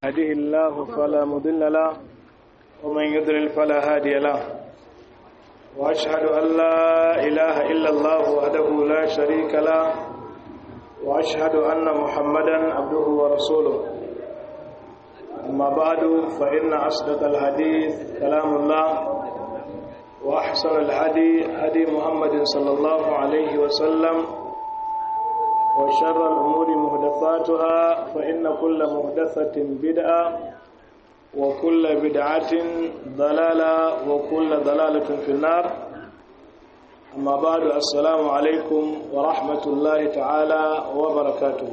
يهده الله فلا مضل له ومن يضلل فلا هادي له وأشهد أن لا إله إلا الله وحده لا شريك له وأشهد أن محمدا عبده ورسوله أما بعد فإن أصدق الحديث كلام الله وأحسن الهدي هدي محمد صلى الله عليه وسلم وشر الأمور مهدفاتها فإن كل مهدفة بدعة وكل بدعة ضلالة وكل ضلالة في النار أما بعد السلام عليكم ورحمة الله تعالى وبركاته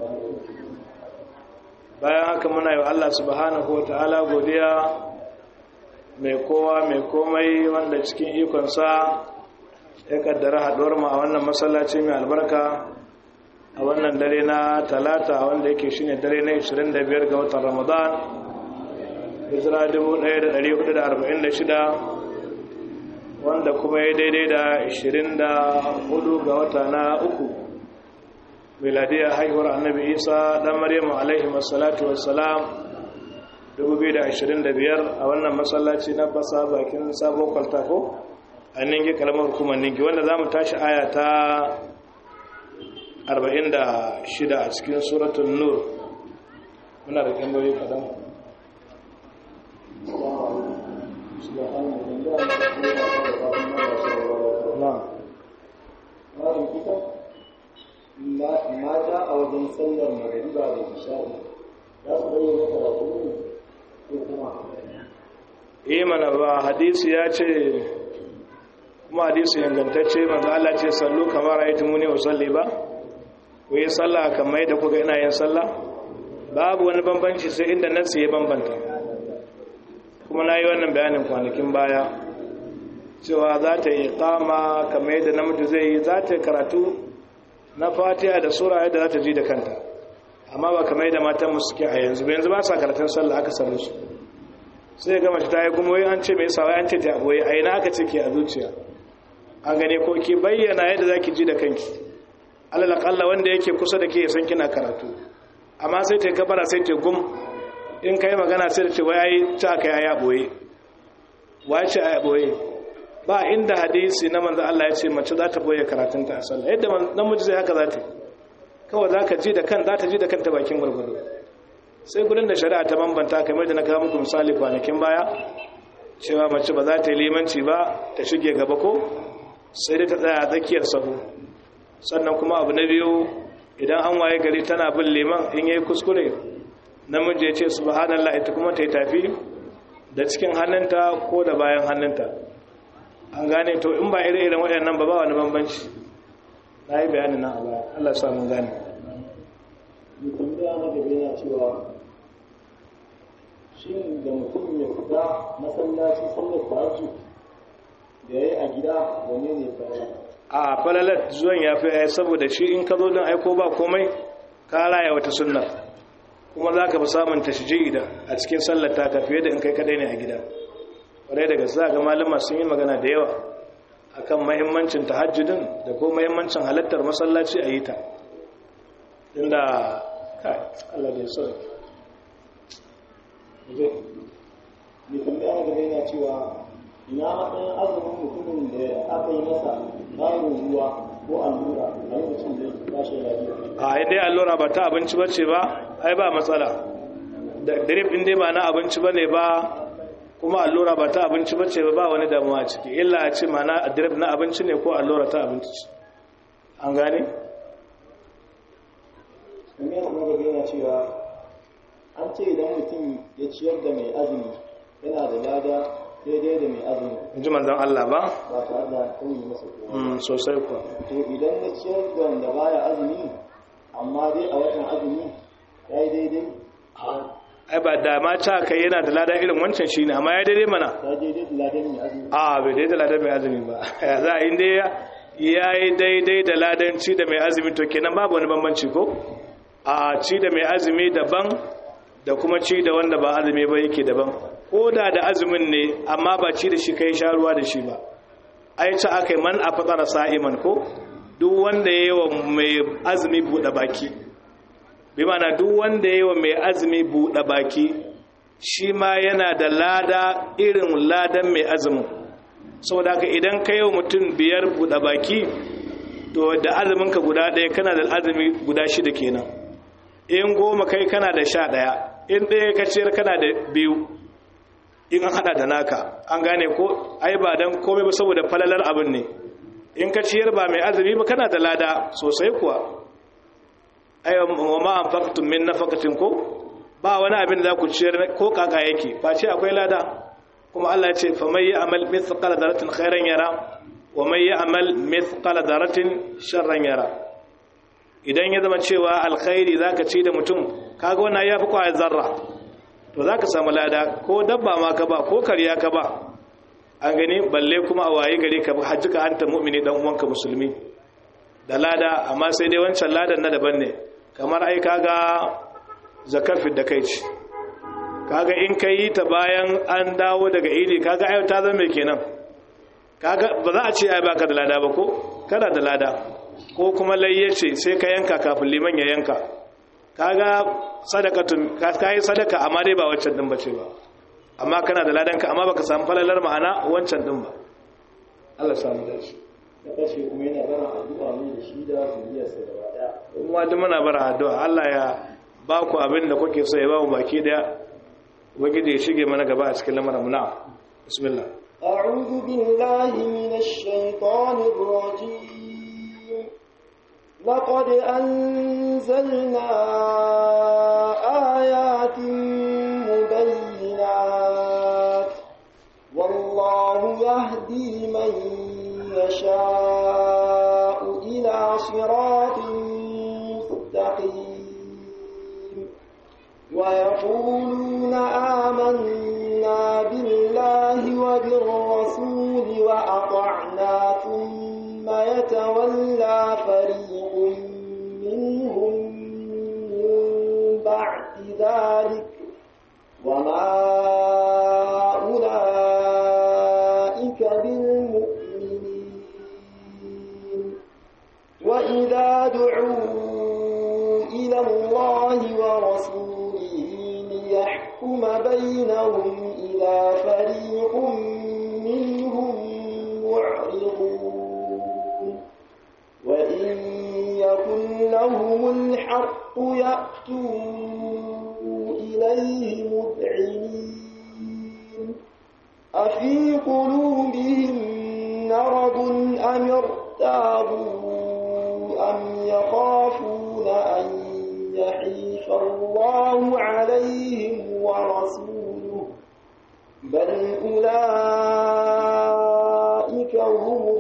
bayan haka muna yi Allah subhanahu wa ta'ala godiya mai kowa mai komai wanda cikin ikonsa ya kaddara haɗuwar mu a wannan masallaci mai albarka a wannan dare na talata wanda yake shine dare na 25 ga watan ramadan hijira 1446 wanda kuma ya daidai da 24 ga wata na uku miladiyar haihuwar annabi isa dan maryamu alaihi wassalatu wassalam 2025 a wannan masallaci na basa bakin sabon kwaltako a ningi kalamar hukumar ningi wanda za mu tashi aya ta 46 a cikin suratun nur muna da tambayoyi kadan mata a wajen sallar magariba da isha'i za su bayyana karatu ne ko kuma yi mana ba hadisi ya ce kuma hadisi ingantacce manzo Allah ce sallu kamar ayatu muni usalli ba ku yi sallah kamar da kuka ina yin sallah babu wani bambanci sai inda nan ya bambanta kuma na yi wannan bayanin kwanakin baya cewa za ta yi kama kamar yadda namiji zai yi za ta yi karatu na fatiha da sura yadda za ta ji da kanta amma ba kamar yadda matan mu suke a yanzu ba yanzu ba sa karatun sallah aka sanu su sai ga mace ta yi kuma wai an ce mai sawa an ce ta boye a ina aka ce ke a zuciya an gane ko ki bayyana yadda za ki ji da kanki alal akalla wanda yake kusa da ke san kina karatu amma sai ta kabara sai ta gum in kai magana sai ta ce wai ai ta kai aya boye wai ce aya boye ba inda hadisi na manzo Allah ya ce mace za ta boye karatunta a sallah yadda namiji zai haka za ta kawai za ka ji da kan za ta ji da kanta bakin gwargwado sai gudun da shari'a ta bambanta kamar da na kawo muku misali kwanakin baya cewa mace ba za ta yi limanci ba ta shige gaba ko sai dai ta tsaya a tsakiyar sahu sannan kuma abu na biyu idan an waye gari tana bin liman in yayi kuskure namiji ya ce subhanallah ita kuma ta yi tafi da cikin hannunta ko da bayan hannunta an gane to in ba ire-iren waɗannan ba ba wani bambanci na yi bayanin nan a baya Allah sa mun gane mutum da na gaba yana cewa shi da mutum ya fita masallaci sallar tahajjud da ya yi a gida wane ne fara a falalat zuwan ya fi saboda shi in ka zo don aiko ba komai ka raya wata sunna kuma za ka fi samun tashiji da a cikin sallar taka fiye da in kai kadai ne a gida kwarai daga za ga malama sun yi magana da yawa akan mahimmancin tahajjudin da ko mahimmancin halattar masallaci a yi ta inda kai Allah da ya sauke mai tambaya na gaba yana cewa ina matsayin azumin mutumin da aka yi masa bayan ruwa ko allura a lokacin da ya tashi lafiya a dai allura ba ta abinci ba ce ba ai ba matsala da drip din dai ba na abinci ba ne ba kuma allura ba ta abinci ba ce ba ba wani damuwa ciki illa a ce ma na drip na abinci ne ko allura ta abinci ce an gane? kamar kuma gaba yana cewa an ce idan mutum ya ciyar da mai azumi yana da lada daidai da mai azumi in ji manzan Allah ba? ba tare da kauye masa kowa Mm, sosai kuwa to idan na ciyar da wanda baya azumi amma dai a watan azumi ya yi daidai ai ba da ma ta kai yana da lada irin wancan shi ne amma ya daidai mana ya daidai da ladan mai azumi a bai daidai da ladan mai azumi ba ya za a inda ya ya yi daidai da ladanci da mai azumi to kenan babu wani bambanci ko a ci da mai azumi daban da kuma ci da wanda ba azumi ba yake daban ko da da azumin ne amma ba ci da shi kai sha ruwa da shi ba ai ta aka yi man a fatsara sa'iman ko duk wanda ya yi wa mai azumi buɗe baki bi mana duk wanda yayi wa mai azumi buɗe baki shi ma yana da lada irin ladan mai azumin saboda haka idan ka yi wa mutum biyar buɗe baki to da azuminka guda ɗaya kana da azumi guda shida kenan in goma kai kana da sha ɗaya in ɗaya ka ciyar kana da biyu in an haɗa da naka an gane ko ai ba don komai ba saboda falalar abin ne in ka ciyar ba mai azumi ba kana da lada sosai kuwa ai wa ma anfaqtum min nafaqatin ko ba wani abin da za ku ciyar ko kaka yake face akwai lada kuma Allah ya ce fa may ya'mal mithqala dharratin khairan yara wa may ya'mal mithqala dharratin sharran yara idan ya zama cewa alkhairi zaka ci da mutum kaga wannan yafi kwaya zarra to zaka samu lada ko dabba ma ka ba ko kariya ka ba an gani balle kuma a waye gari ka hajji ka hanta mu'mini dan uwanka musulmi da lada amma sai dai wancan ladan na daban ne kamar ai kaga zakar da kai ce kaga in ka yi ta bayan an dawo daga idi kaga ayo ta zama kenan kaga ba za a ce ai baka da lada ba ko kana da lada ko kuma layye ce sai ka yanka kafin liman ya yanka kaga sadakatun ka yi sadaka amma dai ba wancan din bace ba amma kana da ladanka amma baka samu falalar ma'ana wancan din ba Allah samu dace da kashe kuma yana bara addu'a ne da shi da zuriyarsa gaba daya kuma duk muna bara addu'a Allah ya ba ku abin da kuke so ya ba mu baki daya ubangiji ya shige mana gaba a cikin lamarin mu na bismillah أعوذ بالله من الشيطان الرجيم لقد أنزلنا آيات مبينات والله يهدي من يشاء إلى صراط مستقيم ويقولون آمنا بالله وبالرسول وأطعنا ثم يتولى فريق منهم من بعد ذلك وما أولئك بالمؤمنين وإذا دعوا إلى الله ورسوله ليحكم بينهم إذا فريق منهم معرضون وإن يكن لهم الحق يأتوا إليه مذعنين أفي قلوبهم مرض أم ارتابوا أم يخافون أن يحيف الله عليهم ورسوله بل أولئك هم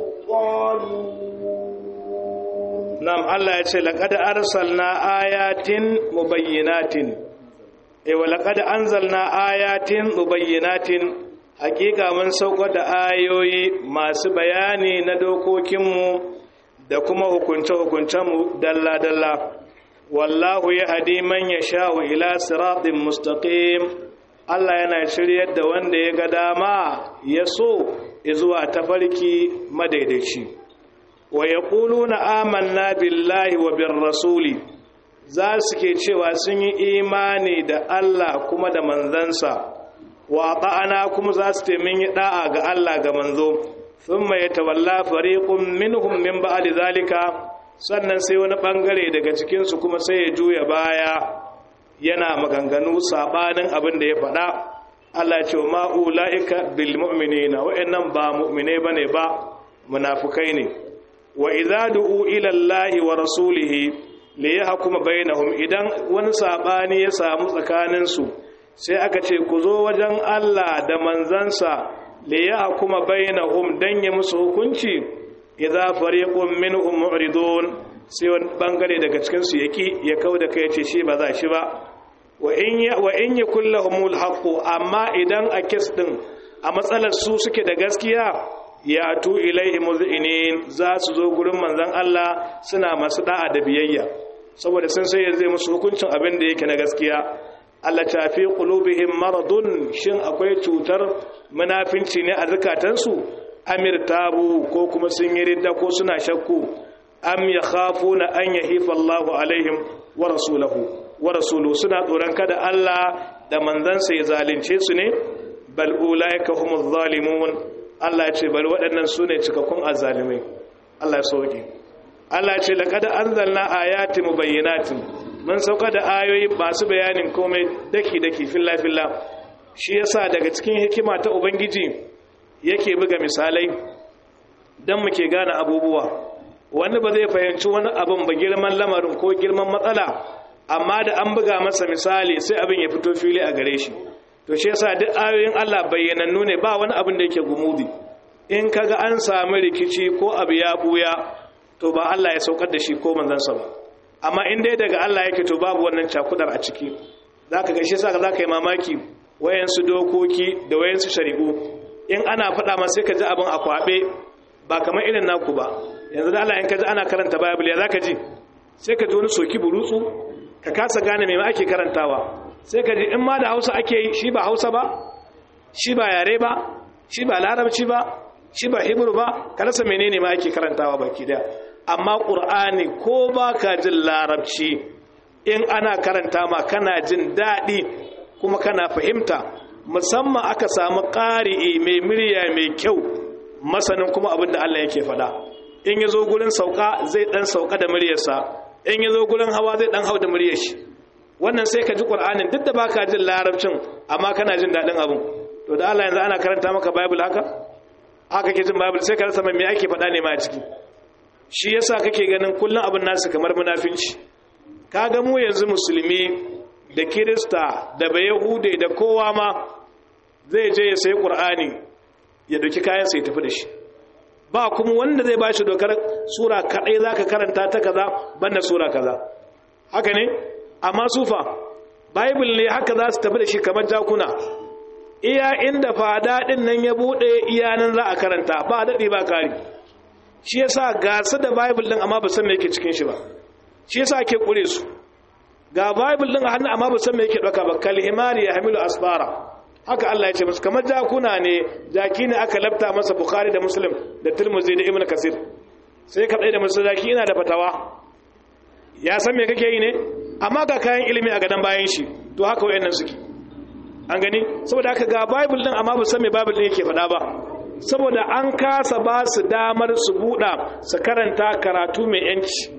الظالمون نعم الله يقول لقد أرسلنا آيات مبينات إيه ولقد أنزلنا آيات مبينات hakika mun saukar da ayoyi masu bayani na dokokinmu da kuma hukunce-hukuncenmu dalla-dalla wallahu ya hadi man ya sha'u ila siratin mustaqim Allah yana shiryar da wanda ya ga dama ya so zuwa tafarki madaidaici wa yaquluna amanna billahi wa bir rasuli za su ke cewa sun yi imani da Allah kuma da manzansa wa ta'ana kuma za su taimin yi da'a ga Allah ga manzo thumma yatawalla fariqun minhum min ba'di zalika sannan sai wani bangare daga cikin su kuma sai ya juya baya yana maganganu sabanin abin da ya faɗa Allah ce ma ulaika bil mu'minina wa'annan ba mu'mine bane ba munafukai ne wa idza du'u ila Allah wa rasulihi li yahkuma bainahum idan wani sabani ya samu tsakanin su sai aka ce ku zo wajen Allah da manzansa li yahkuma bainahum dan ya musu hukunci idza fariqun minhum mu'ridun sai wani bangare daga cikin su yaki ya kauda kai ce shi ba za shi ba wa in ya wa in yakul lahumul haqq amma idan a kes din a matsalar su suke da gaskiya ya tu ilaihi muzinin za su zo gurin manzon Allah suna masu da'a da biyayya saboda sun sai zai musu hukuncin abin da yake na gaskiya Allah ta fi qulubihim maradun shin akwai cutar munafinci ne a zakatansu amir tabu ko kuma sun yi ridda ko suna shakku am yakhafuna an yahifa Allahu alaihim wa rasulahu wa rasulu suna tsoron kada Allah da manzansa ya zalunce su ne bal ulaika humuz zalimun Allah ya ce bal waɗannan su ne cikakkun azzalimai Allah ya sauke Allah ya ce laqad anzalna ayatin mubayyinatin mun sauka da ayoyi masu bayanin komai daki daki filla filla shi yasa daga cikin hikima ta ubangiji yake buga misalai dan muke gane abubuwa wani ba zai fahimci wani abin ba girman lamarin ko girman matsala amma da an buga masa misali sai abin ya fito fili a gare shi to shi yasa duk ayoyin Allah bayyanannu ne ba wani abin da yake gumudi in kaga an samu rikici ko abu ya buya to ba Allah ya saukar da shi ko manzansa ba amma in dai daga Allah yake to babu wannan cakudar a ciki zaka ga shi yasa zaka yi mamaki wayansu dokoki da wayansu shari'u in ana faɗa ma sai ka ji abin a kwabe ba kamar irin naku ba yanzu da Allah in ka ji ana karanta Bible ya zaka ji sai ka ji wani soki burutsu ka kasa gane me ake karantawa sai ka ji in ma da hausa ake yi shi ba hausa ba shi ba yare ba shi ba larabci ba shi ba hebrew ba ka rasa menene ma ake karantawa baki daya amma qur'ani ko ba ka jin larabci in ana karanta ma kana jin daɗi kuma kana fahimta musamman aka samu ƙari'i mai murya mai kyau masanin kuma abin da Allah yake faɗa in ya zo gurin sauka zai ɗan sauka da muryarsa in ya zo gurin hawa zai ɗan hau da muryar shi wannan sai ka ji ƙur'anin duk da baka jin larabcin amma kana jin daɗin abin to da Allah yanzu ana karanta maka bible haka haka ke jin bible sai ka rasa me ake faɗa ne ma a ciki shi yasa kake ganin kullum abin nasu kamar munafinci kaga mu yanzu musulmi da kirista da bayahude da kowa ma zai je ya sayi ƙur'ani ya dauki kayan sai tafi da shi ba kuma wanda zai bashi dokar sura kadai zaka karanta ta kaza banda sura kaza haka ne amma sufa bible ne haka za su tafi da shi kamar jakuna iya inda fada din nan ya bude iya nan za a karanta ba dadi ba kari shi yasa gasa da bible din amma ba san me yake cikin shi ba shi yasa ake kure su ga bible din a hannu amma ba san me yake dauka ba kal himari ya hamilu asfara haka Allah ya ce musu kamar jakuna ne jaki ne aka labta masa bukhari da muslim da tirmidhi da ibnu kasir sai ka tsaye da musu jaki ina da fatawa ya san me kake yi ne amma ga kayan ilimi a gadan bayan shi to haka wayannan suke an gani saboda haka ga bible din amma ba san me bible din yake faɗa ba saboda an kasa ba su damar su buɗa su karanta karatu mai yanci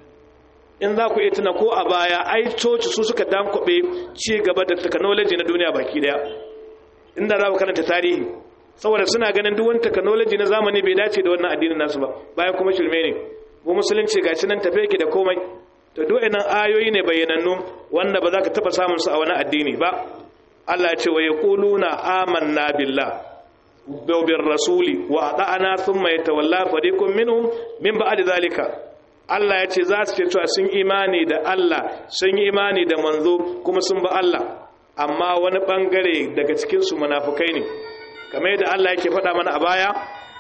in za ku iya tuna ko a baya ai coci su suka dankwabe ci gaba da technology na duniya baki daya inda za ku karanta tarihi saboda suna ganin duk wani technology na zamani bai dace da wannan addinin nasu ba bayan kuma shirme ne mu musulunci gashi nan tafe ki da komai to duk nan ayoyi ne bayyanannu wanda ba za ka taba samun su a wani addini ba Allah ya ce wa yaquluna amanna billah wa bir rasuli wa ata'ana thumma yatawalla fariqun minhum min ba'di zalika Allah ya ce za su ce cewa sun imani da Allah sun yi imani da manzo kuma sun ba Allah amma wani bangare daga cikinsu munafukai ne kamar yadda Allah yake faɗa mana a baya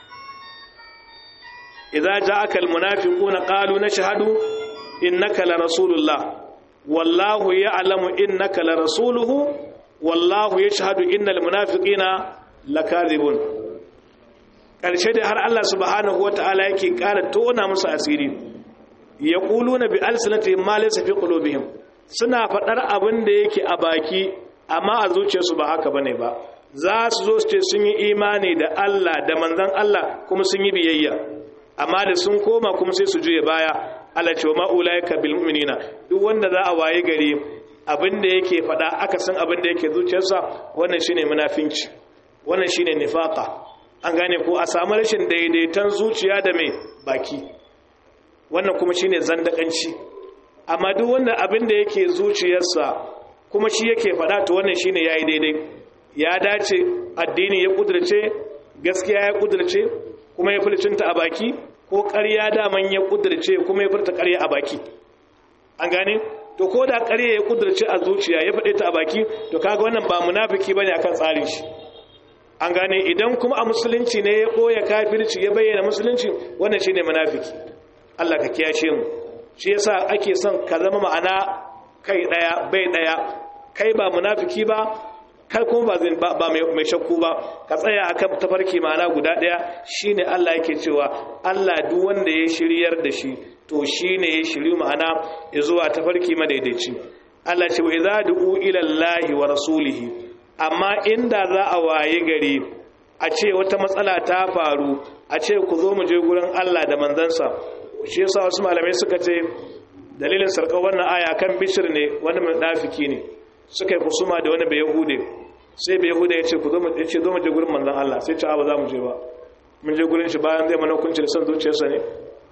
idza ja'aka almunafiquna qalu nashhadu innaka la rasulullah wallahu ya'lamu innaka la rasuluhu wallahu yashhadu innal munafiqina lakadhibun karshe da har Allah subhanahu wataala yake ƙara tona musu asiri yaquluna bi alsinatihim ma laysa fi qulubihim suna faɗar abin da yake a baki amma a zuciyarsu ba haka bane ba za su zo su ce sun yi imani da Allah da manzon Allah kuma sun yi biyayya amma da sun koma kuma sai su juye baya Allah ce wa ma'ulaika bil mu'minina duk wanda za a waye gari abin da yake faɗa aka san abin da yake zuciyarsa wannan shine munafinci wannan shine nifaqa an gane ko a samu rashin daidaiton zuciya da mai baki wannan kuma shine zandakanci amma duk wanda abin da yake zuciyarsa kuma shi yake faɗa to wannan shine yayi daidai ya dace addini ya kudurce gaskiya ya kudurce kuma ya furcinta a baki ko ƙarya daman ya kudurce kuma ya furta ƙarya a baki an gane to ko da ƙarya ya kudurce a zuciya ya faɗe ta a baki to kaga wannan ba munafiki bane akan tsarin shi an gane idan kuma a musulunci ne ya ɓoye kafirci ya bayyana musulunci wannan shine munafiki Allah ka kiyashe mu shi yasa ake son ka zama ma'ana kai daya bai daya kai ba munafiki ba kai kuma ba ba mai shakku ba ka tsaya akan tafarki ma'ana guda daya shine Allah yake cewa Allah duk wanda ya shiryar da shi to shine ya shiryu ma'ana ya zuwa tafarki madaidaici Allah ce wa idza du'u ila Allahi wa rasulihi amma inda za a waye gari a ce wata matsala ta faru a ce ku zo mu je gurin Allah da manzansa shi yasa wasu malamai suka ce dalilin sarkar wannan aya kan bishir ne wani munafiki ne suka yi kusuma da wani bai yahude sai bai yahude ya ce ku zo mu ya ce zo mu je gurin manzon Allah sai ce a ba za mu je ba mun je gurin shi bayan zai mana hukunci da son zuciyarsa ne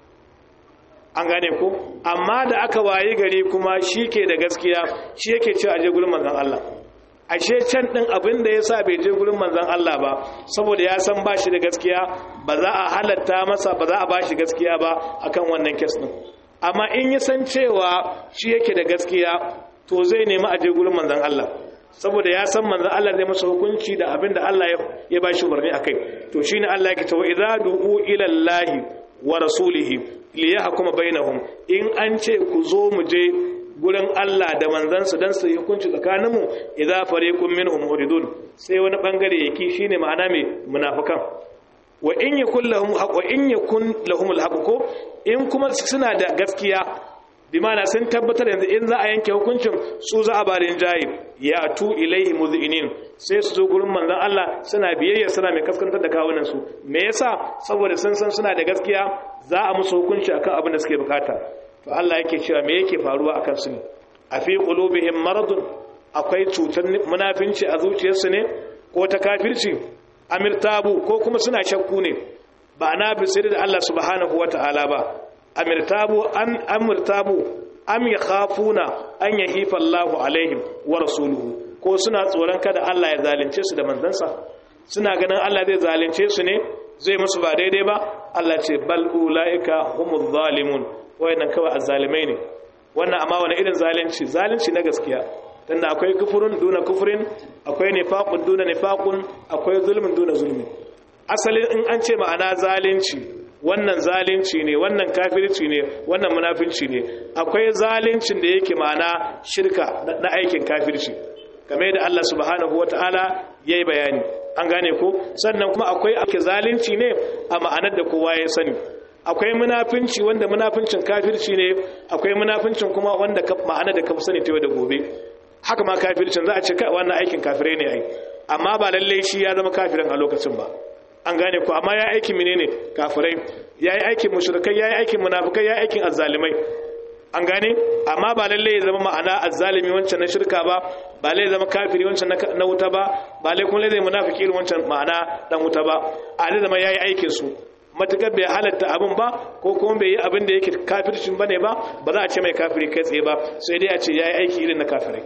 an gane ko amma da aka wayi gari kuma shi ke da gaskiya shi yake ce a je gurin manzon Allah ashe can din abin da yasa bai je gurin manzon Allah ba saboda ya san ba shi da gaskiya ba za a halatta masa ba za a ba shi gaskiya ba akan wannan kes din amma in ya san cewa shi yake da gaskiya to zai nemi a je gurin manzon Allah saboda ya san manzon Allah zai masa hukunci da abin da Allah ya ba shi umarni akai to shine Allah yake cewa idza du'u ila Allah wa rasulihi li yahkuma bainahum in an ce ku zo mu je gurin Allah da manzansa dan su hukunci tsakaninmu idza fariqun minhum muridun sai wani bangare yake shine ma'ana mai munafikan wa in yakun lahum haqq wa in yakun lahum alhaq ko in kuma suna da gaskiya bi ma'ana sun tabbatar yanzu in za a yanke hukuncin su za a barin jayi ya tu ilaihi muzinin sai su zo gurin manzon Allah suna biyayya suna mai kaskantar da kawunan su me yasa saboda sun san suna da gaskiya za a musu hukunci akan abin da suke bukata to Allah yake cewa me yake faruwa akan su ne a fi qulubihim maradun akwai cutar munafinci a zuciyarsu ne ko ta kafirci amirtabu ko kuma suna shakku ne ba na bisiri da Allah subhanahu wataala ba amirtabu an amirtabu am yakhafuna an yahifa Allahu alaihim wa rasuluhu ko suna tsoron kada Allah ya zalunce su da manzansa suna ganin Allah zai zalunce su ne zai musu ba daidai ba Allah ce bal ulaika humuz zalimun wayannan kawai azzalimai ne wannan amma wani irin zalunci zalunci na gaskiya tunda akwai kufurun duna kufurin akwai nifaqun duna nifaqun akwai zulmun duna zulmi asalin in an ce ma'ana zalunci wannan zalunci ne wannan kafirci ne wannan munafinci ne akwai zaluncin da yake ma'ana shirka na aikin kafirci game da Allah subhanahu wataala yayi bayani an gane ko sannan kuma akwai ake zalunci ne a ma'anar da kowa ya sani akwai munafinci wanda munafincin kafirci ne akwai munafincin kuma wanda ma'ana da kafa sani ta da gobe haka ma kafircin za a ce kai wannan aikin kafirai ne ai amma ba lalle shi ya zama kafirin a lokacin ba an gane ko amma ya aikin menene kafirai ya yi aikin mushrikai ya yi aikin munafikai ya yi aikin azzalimai an gane amma ba lalle ya zama ma'ana azzalimi wancan na shirka ba ba lalle zama kafiri wancan na wuta ba ba lalle kuma lalle munafiki irin wancan ma'ana dan wuta ba a lalle zama yayi aikin su matukar bai halatta abin ba ko kuma bai yi abin da yake kafircin bane ba ba za a ce mai kafiri kai tsaye ba sai dai a ce yayi aiki irin na kafirai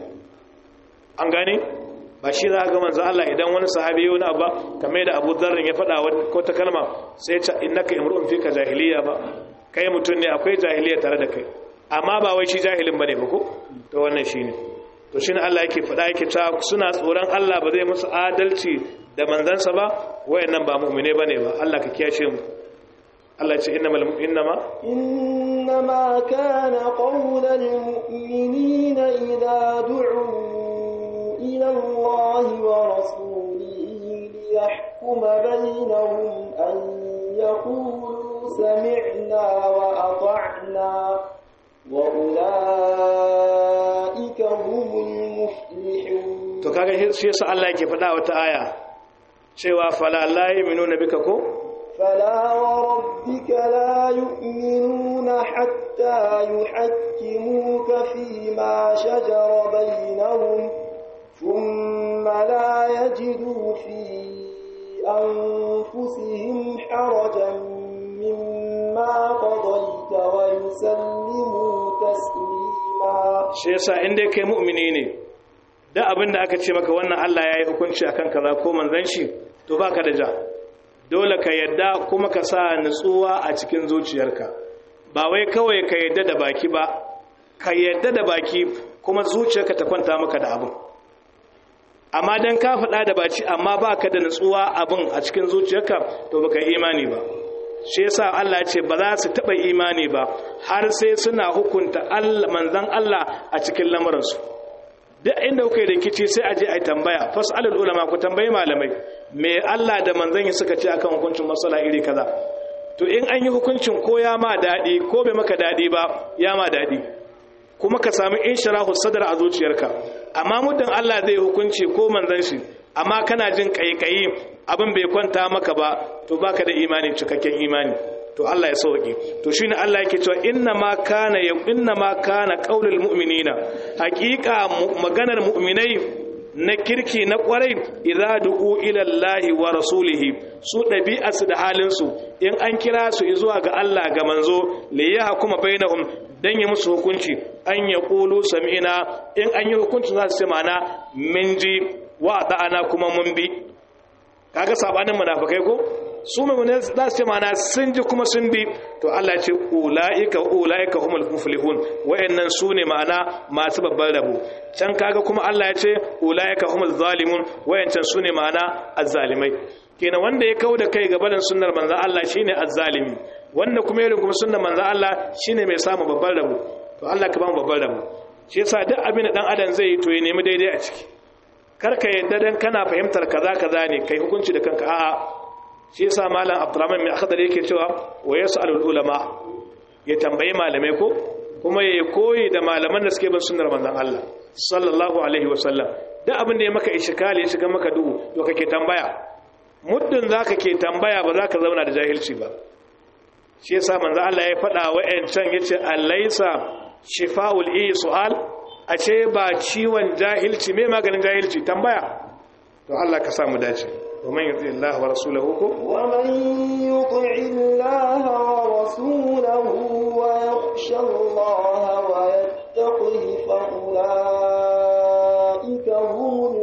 an gane ba shi za a ga manzo Allah idan wani sahabi wani abu kamar da Abu Dharr ya faɗa ko ta kalma sai ya ce innaka imru'un fika jahiliya ba kai mutum ne akwai jahiliya tare da kai amma ba wai shi jahilin bane ba ko to wannan shine to shine Allah yake faɗa yake ta suna tsoron Allah ba zai musu adalci da manzansa ba wayannan ba mu'mine bane ba Allah ka kiyashe mu Allah ce innamal innama إنما كان قول المؤمنين إذا دعوا إلى الله ورسوله ليحكم بينهم أن يقولوا سمعنا وأطعنا وأولئك هم المفلحون to kaga shi yasa Allah yake faɗa wata aya cewa fala la yu'minuna bika ko فلا وربك لا يؤمنون حتى يحكموك فيما شجر بينهم ثم لا يجدوا في أنفسهم حرجا مما قضيت ويسلموا تسليما shi yasa in dai kai mu'mini ne da abin da aka ce maka wannan Allah ya yi hukunci akan kaza ko manzon shi to baka da ja dole ka yadda kuma ka sa nutsuwa a cikin zuciyarka ba wai kawai ka yadda da baki ba ka yadda da baki kuma zuciyarka ta kwanta maka da abin amma dan ka faɗa da baci amma ba ka da nutsuwa abin a cikin zuciyarka to baka yi imani ba shi yasa Allah ya ce ba za su taɓa imani ba har sai suna hukunta Allah manzon Allah a cikin lamuransu duk inda kuka yi rikici sai a je a tambaya fasalul ulama ku tambayi malamai me Allah da manzon ya suka ce akan hukuncin masala iri kaza to in an yi hukuncin ko ya ma dadi ko bai maka dadi ba ya ma dadi kuma ka sami inshirahu sadar a zuciyarka amma muddin Allah zai hukunci ko manzon shi amma kana jin kaikayi abin bai kwanta maka ba to baka da imani cikakken imani to Allah ya sauke to shine Allah yake cewa inna ma kana inna ma kana qaulul mu'minina haqiqa maganar mu'minai na kirki na kwarai idza du'u ila Allah wa rasulihi su dabi'arsu da halin su in an kira su zuwa ga Allah ga manzo li yahkuma bainahum dan yi musu hukunci an yaqulu sami'na in an yi hukunci za su ce mana min ji wa da'ana kuma mun bi kaga sabanin munafikai ko su mai za su ce mana sun ji kuma sun bi to Allah ce ula'ika ula'ika humul muflihun wayannan su ne ma'ana masu babban rabo can kaga kuma Allah ya ce ula'ika humul zalimun wayancan su ne ma'ana azzalimai kenan wanda ya kauda kai ga barin sunnar manzon Allah shine azzalimi wanda kuma yarin kuma sunnar manzon Allah shine mai samu babban rabo to Allah ka ba mu babban rabo shi yasa duk abin da dan adam zai yi to ya nemi daidai a ciki kar ka yadda dan kana fahimtar kaza kaza ne kai hukunci da kanka a'a shi yasa malam abdurrahman mai akhdar yake cewa wa yasalul ulama ya tambayi malamai ko kuma ya koyi da malaman da suke bin sunnar manzon Allah sallallahu alaihi wa sallam duk abin da ya maka ishkali ya shiga maka duhu to kake tambaya muddin zaka ke tambaya ba zaka zauna da jahilci ba shi yasa manzon Allah ya faɗa wa'ancan yace alaysa shifaul i su'al a ce ba ciwon jahilci me maganin jahilci tambaya to Allah ka samu dace ومن يطع الله ورسوله ومن يطع الله ورسوله ويخشى الله ويتقه فأولئك هم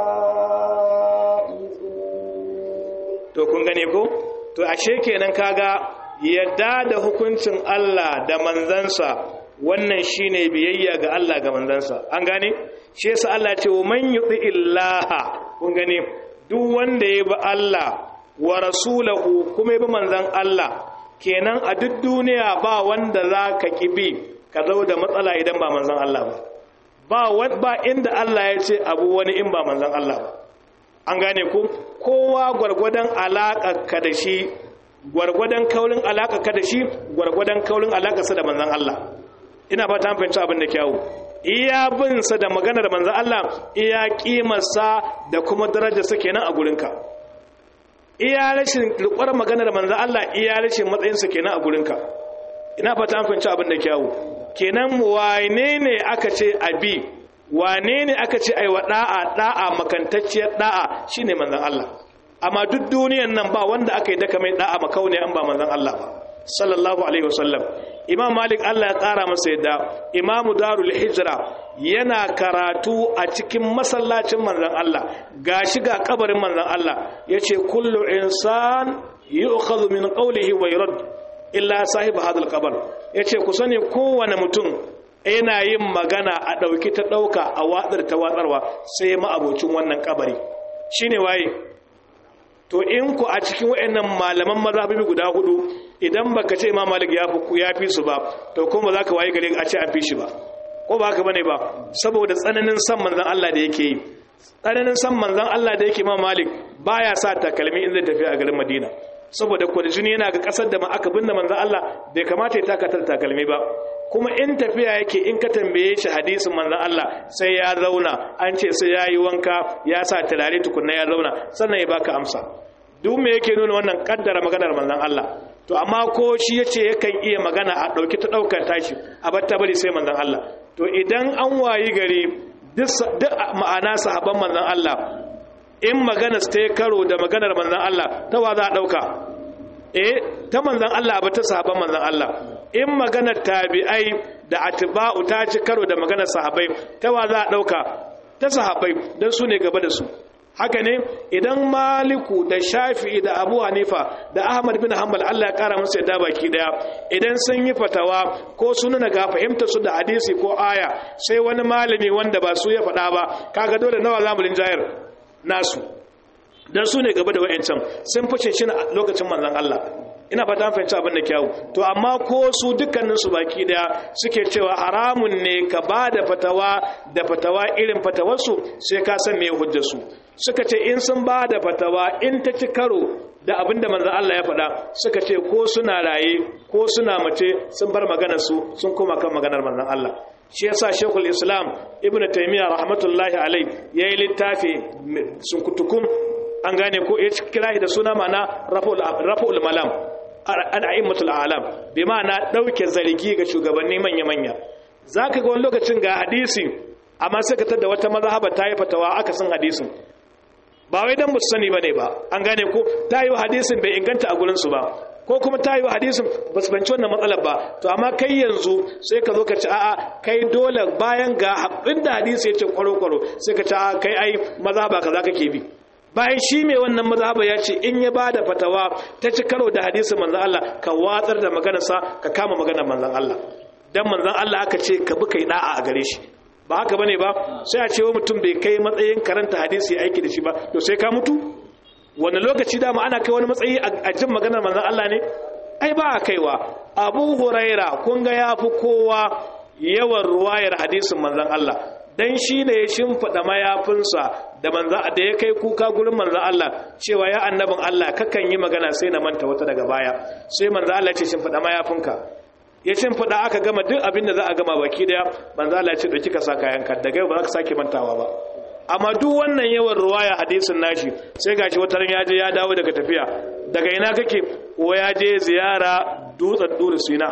الفائزون to kun gane ko to ashe kenan kaga yadda da hukuncin Allah da manzansa wannan shine biyayya ga Allah ga manzansa an gane shi yasa Allah ya ce wa man yuti illaha kun gane duk wanda ya bi Allah wa rasulahu kuma ya bi manzan Allah kenan a duk duniya ba wanda za ka bi ka zo da matsala idan ba manzan Allah ba ba inda Allah ya ce abu wani in ba manzan Allah ba an gane ku kowa gwargwadon alaƙa da shi gwargwadon kaulin alaƙa da shi gwargwadon kaulin alaƙarsa da manzan Allah ina ba ta fahimci abin da kyawu iya binsa da maganar manzan Allah iya kimarsa da kuma darajarsa kenan a gurinka iya rashin rikwar maganar manzan Allah iya rashin matsayinsa kenan a gurinka ina fata an fahimci abin da kyawu kenan wane ne aka ce abi wane ne aka ce aiwa da'a da'a makantacciyar da'a shine manzan Allah amma duk duniyan nan ba wanda aka yi daka mai da'a makaune an ba manzan Allah ba sallallahu alaihi wasallam imam malik Allah ya kara masa yadda imamu darul hijra yana karatu a cikin masallacin manzon Allah gashi ga kabarin manzon Allah yace kullu insan yu'khadhu min qawlihi wa yurad illa sahib hadal qabr yace ku sani kowane mutum yana yin magana a dauki ta dauka a watsar ta watsarwa sai ma abocin wannan kabari shine waye to in ku a cikin wayannan malaman mazhabi guda hudu idan baka ce imam malik ya fi ya fi su ba to kuma za ka waye gare a ce an fi shi ba ko ba haka bane ba saboda tsananin san manzon Allah da yake yi tsananin san manzon Allah da yake imam malik baya sa takalmi in zai tafi a garin Madina saboda kwarjini yana ga kasar da ma aka binne manzon Allah bai kamata ya takatar takalmi ba kuma in tafiya yake in ka tambaye shi hadisin manzon Allah sai ya zauna an ce sai ya yi wanka ya sa turare tukunna ya zauna sannan ya baka amsa duk me yake nuna wannan kaddara maganar manzon Allah to amma ko shi yace yakan iya magana a dauki ta daukar tashi a batta bari sai manzon Allah to idan an wayi gari duk ma'ana sahabban manzon Allah in magana ta karo da maganar manzon Allah ta wa za a dauka eh ta manzon Allah ba ta sahabban manzon Allah in maganar tabi'ai da atba'u ta ci karo da maganar sahabbai ta wa za a dauka ta sahabbai dan su ne gaba da su haka ne idan maliku da shafi'i da abu hanifa da ahmad bin hanbal allah ya kara musu yadda baki daya idan sun yi fatawa ko sun nuna ga fahimta su da hadisi ko aya sai wani malami wanda ba su ya faɗa ba kaga dole nawa zamulin jayar nasu dan su ne gaba da wa'ancan sun fice shi lokacin manzon allah ina fata fahimci abin da kyawu to amma ko su dukkanin su baki daya suke cewa haramun ne ka ba da fatawa da fatawa irin fatawarsu sai ka san me hujjar su suka ce in sun ba da fatawa in ta ci karo da abin da manzon Allah ya faɗa suka ce ko suna raye ko suna mace sun bar maganar su sun koma kan maganar manzon Allah shi yasa shekul islam ibn taimiyya rahmatullahi alai ya yi littafi sunkutukum an gane ko ya kira da suna mana rafa'ul malam al'a'immatul alam bi ma'ana ɗauke zargi ga shugabanni manya-manya za ka ga wani lokacin ga hadisi amma sai ka tada wata mazhaba ta yi fatawa aka san hadisin ba wai dan musu sani bane ba an gane ko ta yi hadisin bai inganta a gurin su ba ko kuma ta yi hadisin ba su banci wannan matsalar ba to amma kai yanzu sai ka zo ka ci a'a kai dole bayan ga inda hadisi ya ce kwaro-kwaro sai ka ci a'a kai ai mazhaba kaza kake bi bayan shi mai wannan mazhaba ya ce in ya bada fatawa ta ci karo da hadisin manzon Allah ka watsar da maganarsa ka kama maganar manzon Allah dan manzon Allah aka ce ka bi kai da'a a gare shi ba haka bane ba sai a ce wa mutum bai kai matsayin karanta hadisi aiki da shi ba to sai ka mutu wani lokaci dama ana kai wani matsayi a jin maganar manzon Allah ne ai ba a kaiwa Abu Huraira kun ga yafi kowa yawan ruwayar hadisin manzon Allah dan shi ne ya shimfiɗa mayafinsa da manza da ya kai kuka gurin manzan Allah cewa ya annabin Allah kakan yi magana sai na manta wata daga baya sai manzan Allah ce shimfiɗa mayafinka ya shimfiɗa aka gama duk abin da za a gama baki daya manzan Allah ce ɗauki ka sa kayanka daga yau ba za ka sake mantawa ba amma duk wannan yawan ruwaya hadisin nashi sai gashi wata ran ya je ya dawo daga tafiya daga ina kake ko ya je ziyara dutsen duri sina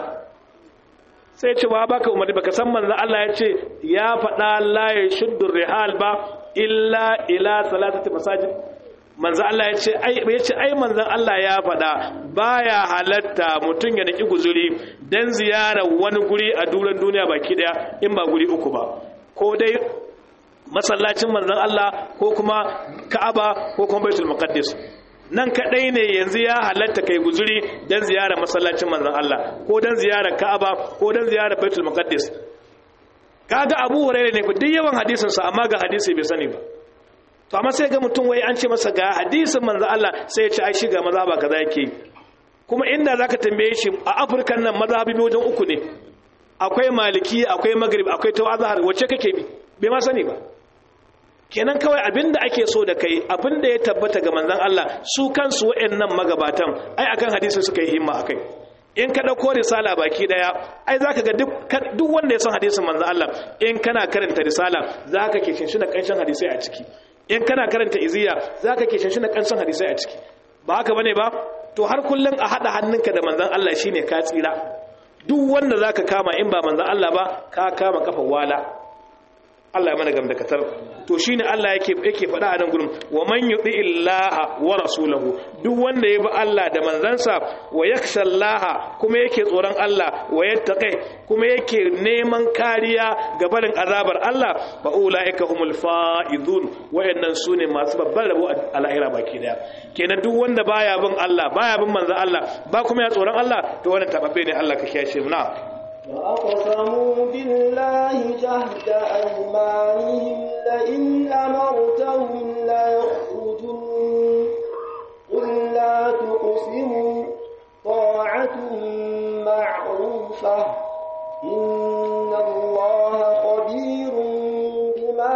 sai ce ba baka umarni baka san manzon Allah ya ce ya faɗa la ya shuddu rihal ba illa ila salatati masajid manzon Allah ya ce ai ya ce ai manzon Allah ya faɗa baya halatta mutun ya naki guzuri dan ziyara wani guri a duran duniya baki daya in ba guri uku ba ko dai masallacin manzon Allah ko kuma Ka'aba ko kuma Baitul Muqaddas nan kadai ne yanzu ya halatta kai guzuri dan ziyara masallacin manzon Allah ko dan ziyara Ka'aba ko dan ziyara Baitul Muqaddas kaga Abu Hurairah ne duk yawan hadisin sa amma ga hadisi bai sani ba to amma sai ga mutum wai an ce masa ga hadisin manzon Allah sai ya ce ai shi ga mazhaba kaza yake kuma inda zaka tambaye shi a Afirka nan mazhabi wajen uku ne akwai maliki akwai maghrib akwai tawazhar wacce kake bi bai ma sani ba kenan kawai abinda ake so da kai abinda ya tabbata ga manzon Allah su kansu waɗannan magabatan ai akan hadisi suka yi himma akai in ka dauko risala baki daya ai zaka ga duk duk wanda ya san hadisin manzon Allah in kana karanta risala zaka ke shinshina kanshin hadisi a ciki in kana karanta iziya zaka ke shinshina kanshin hadisi a ciki ba haka bane ba to har kullun a hada hannunka da manzon Allah shine ka tsira duk wanda zaka kama in ba manzon Allah ba ka kama kafa wala Allah ya mana gamdakatar to shine Allah yake yake faɗa a nan gurin wa man yuti illaha wa rasulahu duk wanda ya bi Allah da manzansa wa yakhsha Allah kuma yake tsoron Allah wa yattaqi kuma yake neman kariya ga barin azabar Allah fa ulaika humul faizun wayannan sune masu babban rabo a lahira baki daya kenan duk wanda baya bin Allah baya bin manzon Allah ba kuma ya tsoron Allah to wannan tababbe ne Allah ka kiyashe mu na وأقسموا بالله جهد أيمانهم لئن أمرتهم ليخرجن قل لا تقسموا طاعة معروفة إن الله خبير بما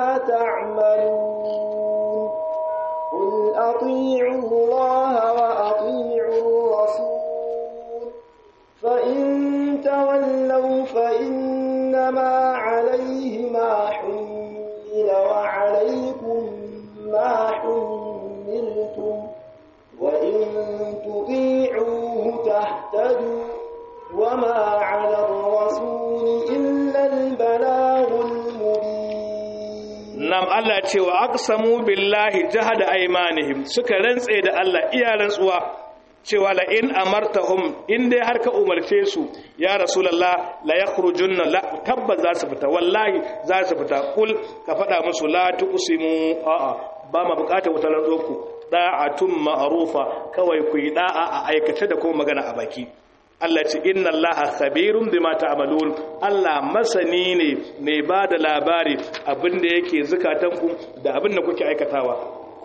تعملون قل أطيعوا الله وأطيعوا الرسول فإن تولوا فإنما عليه ما حمل وعليكم ما حملتم وإن تطيعوه تهتدوا وما على الرسول إلا البلاغ المبين nam Allah ce wa aqsamu billahi jahada aymanihim suka rantse da Allah iya rantsuwa cewa la in amartahum in dai har ka umarce su ya rasulullah la yakhrujunna la tabbas za su fita wallahi za su fita kul ka faɗa musu la tuqsimu a'a ba ma bukatar wata rantsuwa da'atun ma'rufa kawai ku yi da'a a aikace da kuma magana a baki Allah ce inna Allah khabirun bima ta'malun Allah masani ne mai ba da labari abinda yake zukatanku da abinda kuke aikatawa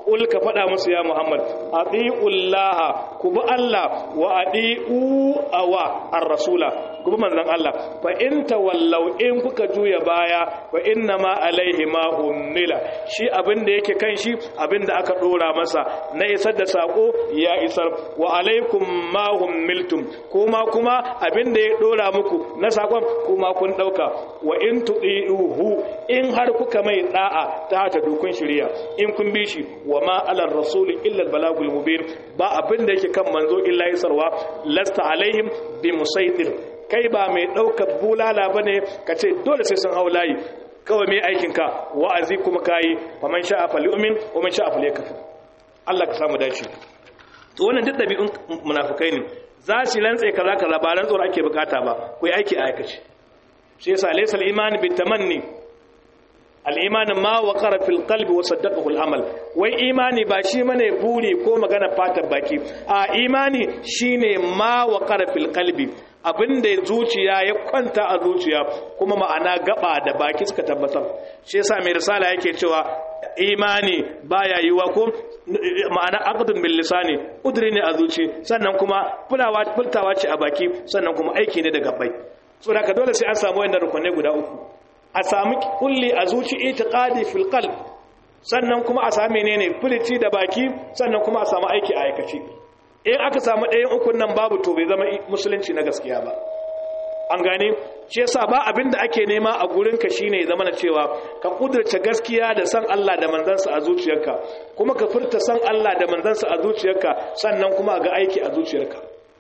ul ka faɗa musu ya Muhammad atiullaha ku bi Allah wa atiu awa ar-rasula ku bi manzon Allah fa in tawallaw in kuka juya baya fa inna ma alaihi ma ummila shi abin da yake kan shi abin da aka dora masa na isar da sako ya isar wa alaikum ma ummiltum kuma kuma abin da ya dora muku na sakon kuma kun dauka wa in tudihu in har kuka mai da'a ta ta dukun shiriya in kun bi shi wa ma alar rasul illa balagul mubin ba abin da yake kan manzo illa isarwa lasta alaihim bi musaitir kai ba mai daukar bulala bane kace dole sai sun hau layi kawai mai aikinka wa'azi kuma kayi wa man sha'a falyu'min wa man sha'a falyakfur Allah ka samu dace to wannan duk dabi'un munafikai ne za su lantse kaza kaza ba rantsuwar ake bukata ba ku yi aiki a aikace shi yasa laysa al-iman bi tamanni al-iman ma waqara fil qalbi wa saddaqahu al-amal wai imani ba shi mane buri ko magana fatar baki a imani shine ma waqara fil qalbi abinda zuciya ya kwanta a zuciya kuma ma'ana gaba da baki suka tabbatar shi yasa mai risala yake cewa imani baya yiwa ko ma'ana aqdun bil lisani udri ne a zuci sannan kuma fulawa furtawa ce a baki sannan kuma aiki ne da gabbai saboda ka dole sai an samu wannan rukunai guda uku a samu kulli a zuci itiqadi fil qalb sannan kuma a samu menene filici da baki sannan kuma a samu aiki a aikace in aka samu ɗayan ukun nan babu to bai zama musulunci na gaskiya ba an gane shi yasa ba abin da ake nema a gurinka shine ya zama na cewa ka kudurce gaskiya da san Allah da manzansa a zuciyarka kuma ka furta san Allah da manzansa a zuciyarka sannan kuma ga aiki a zuciyarka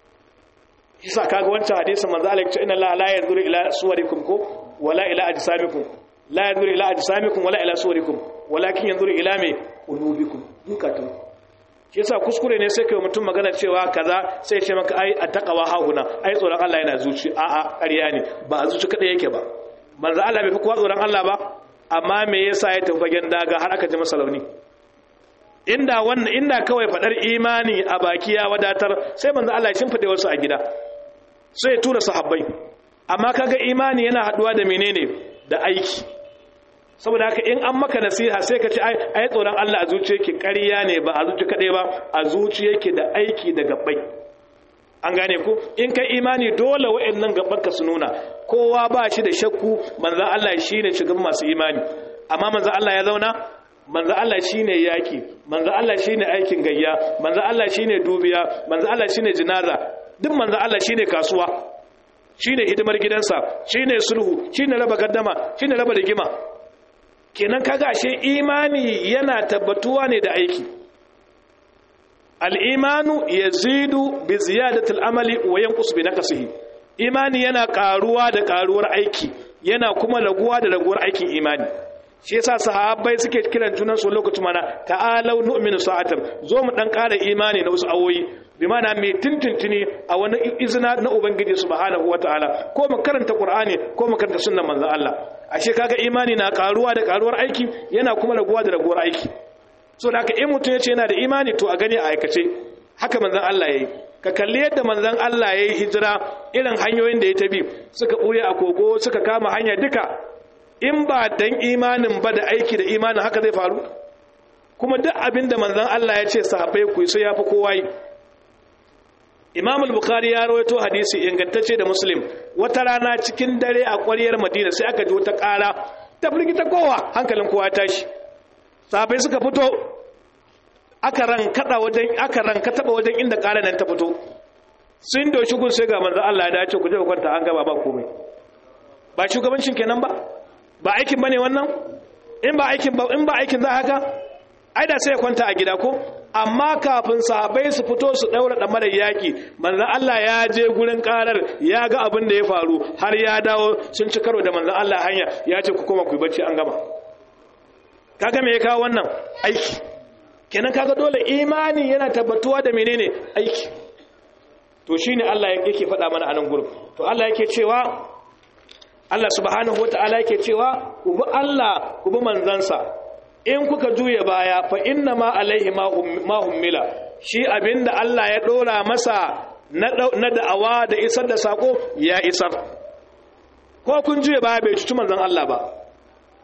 yasa kaga wancan hadisin manzo Allah ya ce inna Allah la yanzuru ila suwarikum ko wala ila ajsamikum la yanzuru ila ajsamikum wala ila suwarikum walakin yanzuru ila me qulubikum dukatun shi yasa kuskure ne sai kai mutum magana cewa kaza sai ce maka ai attaqwa hahuna ai tsoron Allah yana zuci a a ƙarya ne ba a zuci kada yake ba manzo Allah bai fi kowa tsoron Allah ba amma me yasa ya tafi fagen daga har aka ji masa launi inda wannan inda kawai fadar imani a baki ya wadatar sai manzo Allah ya shimfide wasu a gida sai ya tura sahabbai amma kaga imani yana haduwa da menene da aiki saboda haka in an maka nasiha sai ka ce ai tsoron Allah a zuciya yake ƙarya ne ba a zuciya kaɗai ba a zuciya yake da aiki da gabbai an gane ku in kai imani dole wa'annan gabbanka su nuna kowa ba shi da shakku manzan Allah shi ne shugaban masu imani amma manzan Allah ya zauna manzan Allah shi ne yaƙi manzan Allah shi ne aikin gayya manzan Allah shi ne dubiya manzan Allah shi ne jinaza duk manzan Allah shi ne kasuwa shi ne hidimar gidansa shi ne sulhu shi ne raba gaddama shi ne raba rigima kenan kaga ashe imani yana tabbatuwa ne da aiki al'imanu yazidu bi ziyadatil amali wa yanqus bi naqsihi imani yana karuwa da karuwar aiki yana kuma raguwa da raguwar aikin imani shi yasa sahabbai suke kiran junan su lokacin mana ta'alau nu'minu sa'atan zo mu dan ƙara imani na wasu awoyi bi mana mai tuntuntuni a wani izina na ubangiji subhanahu wataala ko mu karanta qur'ani ko mu karanta sunnan manzon Allah ashe kaga imani na karuwa da karuwar aiki yana kuma raguwa da raguwar aiki so da haka in mutum yace yana da imani to a gani a aikace haka manzon Allah yayi ka kalli yadda manzon Allah yayi hijira irin hanyoyin da ya tabi suka buye a kogo suka kama hanya duka in ba dan imanin ba da aiki da imanin haka zai faru kuma duk abin da manzon Allah ya ce sahabbai ku sai yafi kowa yi Imam al-Bukhari ya rawaito hadisi ingantacce da Muslim wata rana cikin dare a ƙwaryar Madina sai aka ji wata ƙara ta firgita kowa hankalin kowa tashi sahabbai suka fito aka rankada wajen aka rankata wajen inda ƙara nan ta fito sun doshi gun sai ga manzon Allah ya dace ku je ku kwanta an gaba ba komai ba shugabancin kenan ba ba aikin bane wannan in ba aikin ba in ba aikin za haka ai da sai ya kwanta a gida ko amma kafin sahabbai su fito su daura da mara yaki manzon Allah ya je gurin karar ya ga abin da ya faru har ya dawo sun ci karo da manzon Allah hanya ya ce ku koma ku bacci an gama kaga me ya kawo wannan aiki kenan kaga dole imani yana tabbatuwa da menene aiki to shine Allah yake faɗa mana a nan gurin to Allah yake cewa Allah subhanahu wata'ala yake cewa ku bi Allah ku bi manzansa in kuka juya baya fa inna ma alaihi ma hummila shi abinda Allah ya dora masa na da'awa da isar da sako ya isar ko kun juya baya bai cuci manzan Allah ba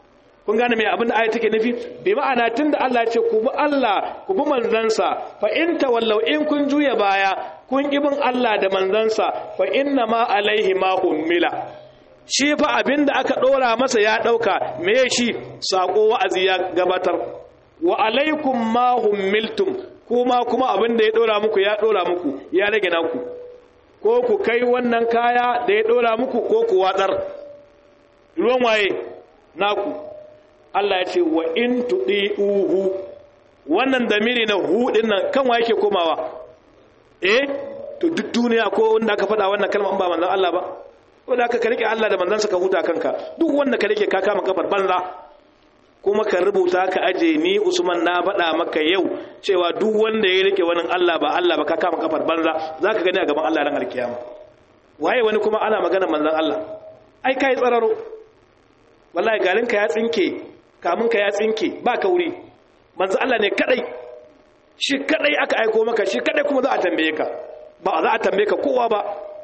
kun gane me abin da aya take nufi bi ma'ana tunda Allah ya ce ku bi Allah ku bi manzansa fa in tawallaw in kun juya baya kun ki bin Allah da manzansa fa inna ma alaihi ma ummila shi fa abin da aka dora masa ya dauka me shi sako wa'azi ya gabatar wa alaikum ma ummiltum kuma kuma abin da ya dora muku ya dora muku ya rage naku ko ku kai wannan kaya da ya dora muku ko ku watsar ruwan waye naku Allah ya ce wa in tudi'uhu wannan damiri na hu din nan kan wa yake komawa eh to duk duniya ko wanda aka faɗa wannan kalma ba manzon Allah ba wanda aka ka rike Allah da manzon ka huta kanka duk wanda ka rike ka kama kafar banza kuma ka rubuta ka aje ni Usman na faɗa maka yau cewa duk wanda ya rike wani Allah ba Allah ba ka kama kafar banza zaka gani a gaban Allah ran alkiyama waye wani kuma ana magana manzon Allah ai kai tsararo wallahi garinka ya tsinke kamunka ya tsinke ba kauri manzo Allah ne kadai shi kadai aka aiko maka shi kadai kuma za a tambaye ka ba za a tambaye ka kowa ba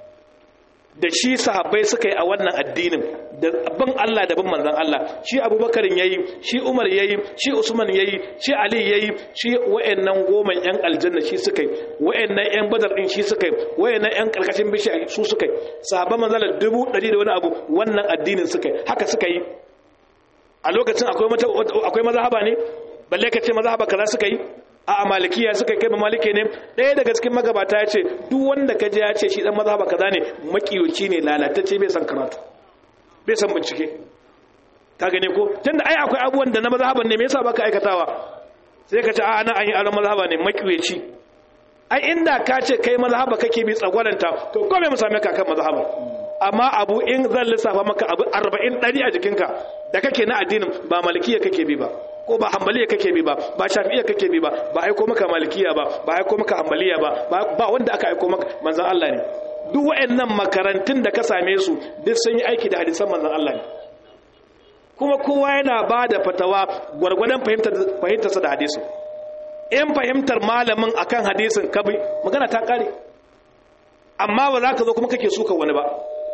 da shi sahabbai suka yi a wannan addinin da bin Allah da bin manzon Allah shi Abubakar yayi shi Umar yayi shi Usman yayi shi Ali yayi shi wayannan goma yan aljanna shi suka yi wayannan yan badar din shi suka yi wayannan yan karkashin bishiya su suka yi sahabban manzon Allah dubu ɗari da wani abu wannan addinin suka yi haka suka yi a lokacin akwai mazhaba ne balle ka ce mazhaba kaza suka yi a malikiya suka kai ba malike ne ɗaya daga cikin magabata ya ce duk wanda ka je ya ce shi dan mazhaba kaza ne makiyoci ne lalatacce bai san karatu bai san bincike ka gane ko tunda ai akwai abubuwan da na mazhaban ne me yasa baka aikatawa sai ka ce a ana an yi aron mazhaba ne makiyoci ai inda ka ce kai mazhaba kake bi tsagwaranta to ko me mu same ka kan mazhaba amma abu in zan lissafa maka abu 40 ɗari a jikinka da kake na addinin ba malikiya kake bi ba ko ba hambaliya kake bi ba ba shafi'iya kake bi ba ba aiko maka malikiya ba ba aiko maka hambaliya ba ba wanda aka aiko maka manzon Allah ne duk waɗannan makarantun da ka same su duk sun yi aiki da hadisan manzon Allah ne kuma kowa yana ba da fatawa gwargwadon fahimtarsa da hadisu in fahimtar malamin akan hadisin kabi magana ta kare amma ba za ka zo kuma kake suka wani ba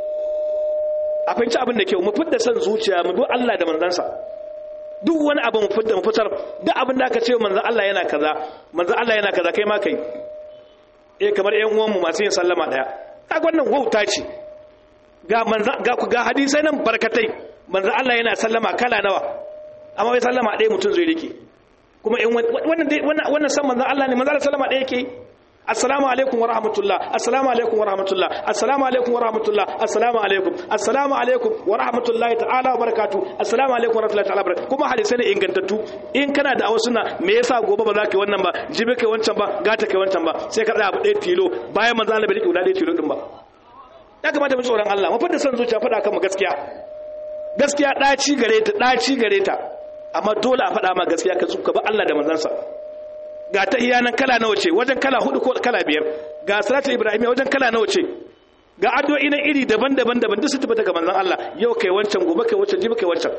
a fahimci abin da kyau mu fidda son zuciya mu bi Allah da manzansa duk wani abu mu fidda mu fitar duk abin da aka ce manzan Allah yana kaza manzan Allah yana kaza kai ma kai eh kamar ƴan uwanmu masu yin sallama daya kaga wannan wauta ce ga manzan ga ku ga hadisai nan barkatai manzan Allah yana sallama kala nawa amma bai sallama ɗaya mutum zai rike kuma in wannan wannan san manzan Allah ne manzan Allah sallama ɗaya yake assalamu alaikum wa rahmatullah assalamu alaikum wa rahmatullah assalamu alaikum wa rahmatullah assalamu alaikum assalamu alaikum wa rahmatullahi ta'ala wa barakatuh assalamu alaikum wa rahmatullahi ta'ala barakatuh kuma hadisi ne ingantattu in kana da sunna me yasa gobe ba za ka yi wannan ba jibi kai wancan ba gata kai wancan ba sai ka tsaya abu ɗaya tilo bayan manzo Allah bai rike guda ɗaya tilo din ba ya kamata mu tsoron Allah mu fada san zuciya fada kan mu gaskiya gaskiya ɗaci gare ta ɗaci gare ta amma dole a faɗa ma gaskiya ka zuka ba Allah da manzansa ga ta iyanan kala nawa ce wajen kala hudu ko kala biyar ga salatu ibrahim wajen kala nawa ce ga addu'o'i na iri daban-daban daban duk su tabbata ga manzon Allah yau kai wancan gobe kai wancan jibi kai wancan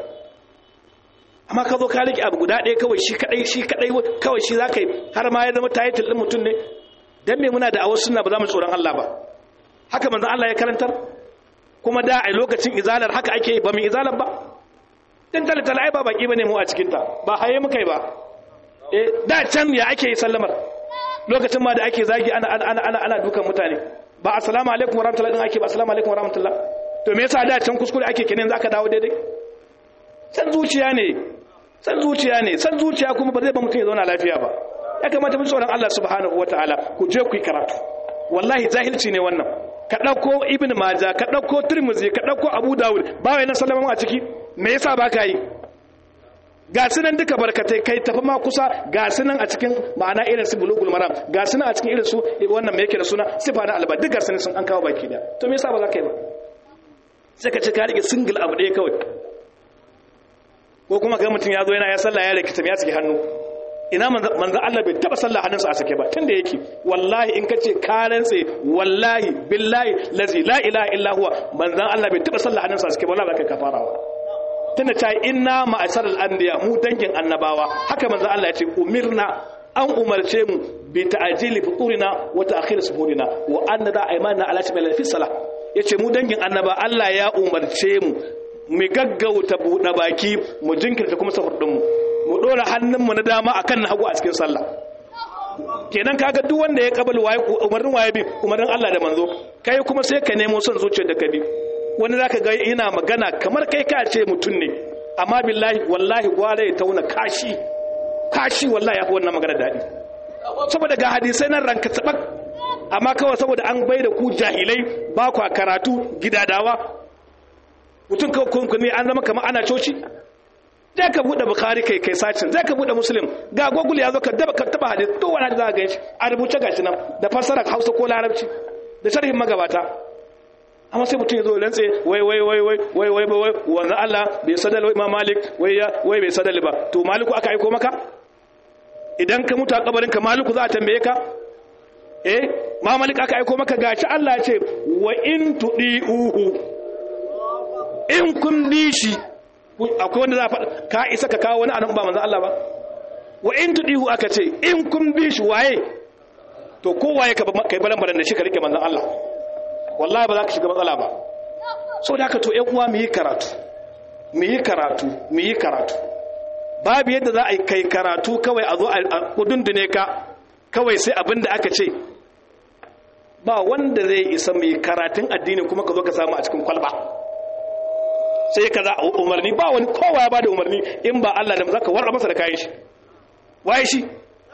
amma ka zo ka rike abu guda ɗaya kawai shi kadai shi kadai kawai shi zaka yi har ma ya zama title din mutum ne dan me muna da awa sunna ba za mu tsoron Allah ba haka manzon Allah ya karantar kuma da a lokacin izalar haka ake ba mu izalar ba dan talata ai ba baki bane mu a cikin ta ba haye muka yi ba da can ya ake yi sallamar lokacin ma da ake zagi ana ana ana ana dukan mutane ba assalamu alaikum wa rahmatullahi din ake ba assalamu alaikum wa rahmatullah to me yasa da can kuskure ake kenan zaka dawo daidai san zuciya ne san zuciya ne san zuciya kuma ba zai ba mutum ya zauna lafiya ba ya kamata mu tsoron Allah subhanahu wataala ku je ku yi karatu wallahi jahilci ne wannan ka dauko ibnu majah ka dauko tirmidhi ka dauko abu dawud ba wai na sallama a ciki me yasa baka yi ga sunan duka barkatai kai tafi ma kusa ga sunan a cikin ma'ana irin su bulugul maram ga sunan a cikin irin su wannan me yake da suna sifa na alba duk ga sunan sun an kawo baki da to me yasa ba za ka yi ba sai ka ci ka rike single abu ɗaya kawai ko kuma ga mutum ya zo yana ya sallah ya rikita ya saki hannu ina manzo Allah bai taba sallah hannunsa a sake ba tunda yake wallahi in kace ka rantse wallahi billahi lazi la ilaha illa huwa manzo Allah bai taba sallah hannunsa a sake ba wallahi ba kai kafarawa tunda ta inna ma'asar al'andiya mu dangin annabawa haka manzo Allah ya ce umirna an umarce mu bi ta'jili futurina wa ta'khir suhurina wa anna da aymana ala tabil fi salah yace mu dangin annaba Allah ya umarce mu mu gaggauta buɗe baki mu jinkirta kuma sahur ɗinmu mu ɗora hannunmu na dama akan na hagu a cikin sallah kenan kaga duk wanda ya kabal waye umarnin waye bi umarnin Allah da manzo kai kuma sai ka nemo son zuciyar da ka bi wani zaka ga yana magana kamar kai ka ce mutum ne amma billahi wallahi gwara ya tauna kashi kashi wallahi ya fi wannan magana daɗi saboda ga hadisai nan ranka tabak amma kawai saboda an bai da ku jahilai ba ku karatu gidadawa mutum kawai ne an zama kamar ana coci zai ka buɗe bukari kai kai sacin zai ka buɗe muslim ga google ya zo ka daba ka taba hadis to wani za ka ganshi a rubuce gashi nan da fassara hausa ko larabci da sharhin magabata amma sai mutum ya zo lantse wai wai wai wai wai wai wai wannan Allah bai sadal imam malik wai ya wai bai sadal ba to maliku aka aiko maka idan ka mutu a kabarin ka maliku za a tambaye ka eh ma malik aka aiko maka gashi Allah ya ce wa in tudiuhu in kun bi shi akwai wanda za a faɗa ka isa ka kawo wani anan ba manzan Allah ba wa in tudihu aka ce in kun bi shi waye to kowaye ka kai balan balan da shi ka rike manzan Allah wallahi ba za ka shiga matsala ba so da haka to ƴan uwa mu yi karatu mu yi karatu mu yi karatu babu yadda za a yi kai karatu kawai a zo a kudundune ka kawai sai abin da aka ce ba wanda zai isa mai karatun addini kuma ka zo ka samu a cikin kwalba sai ka za a umarni ba wani kowa ya ba da umarni in ba Allah da zaka warra masa da kayan shi waye shi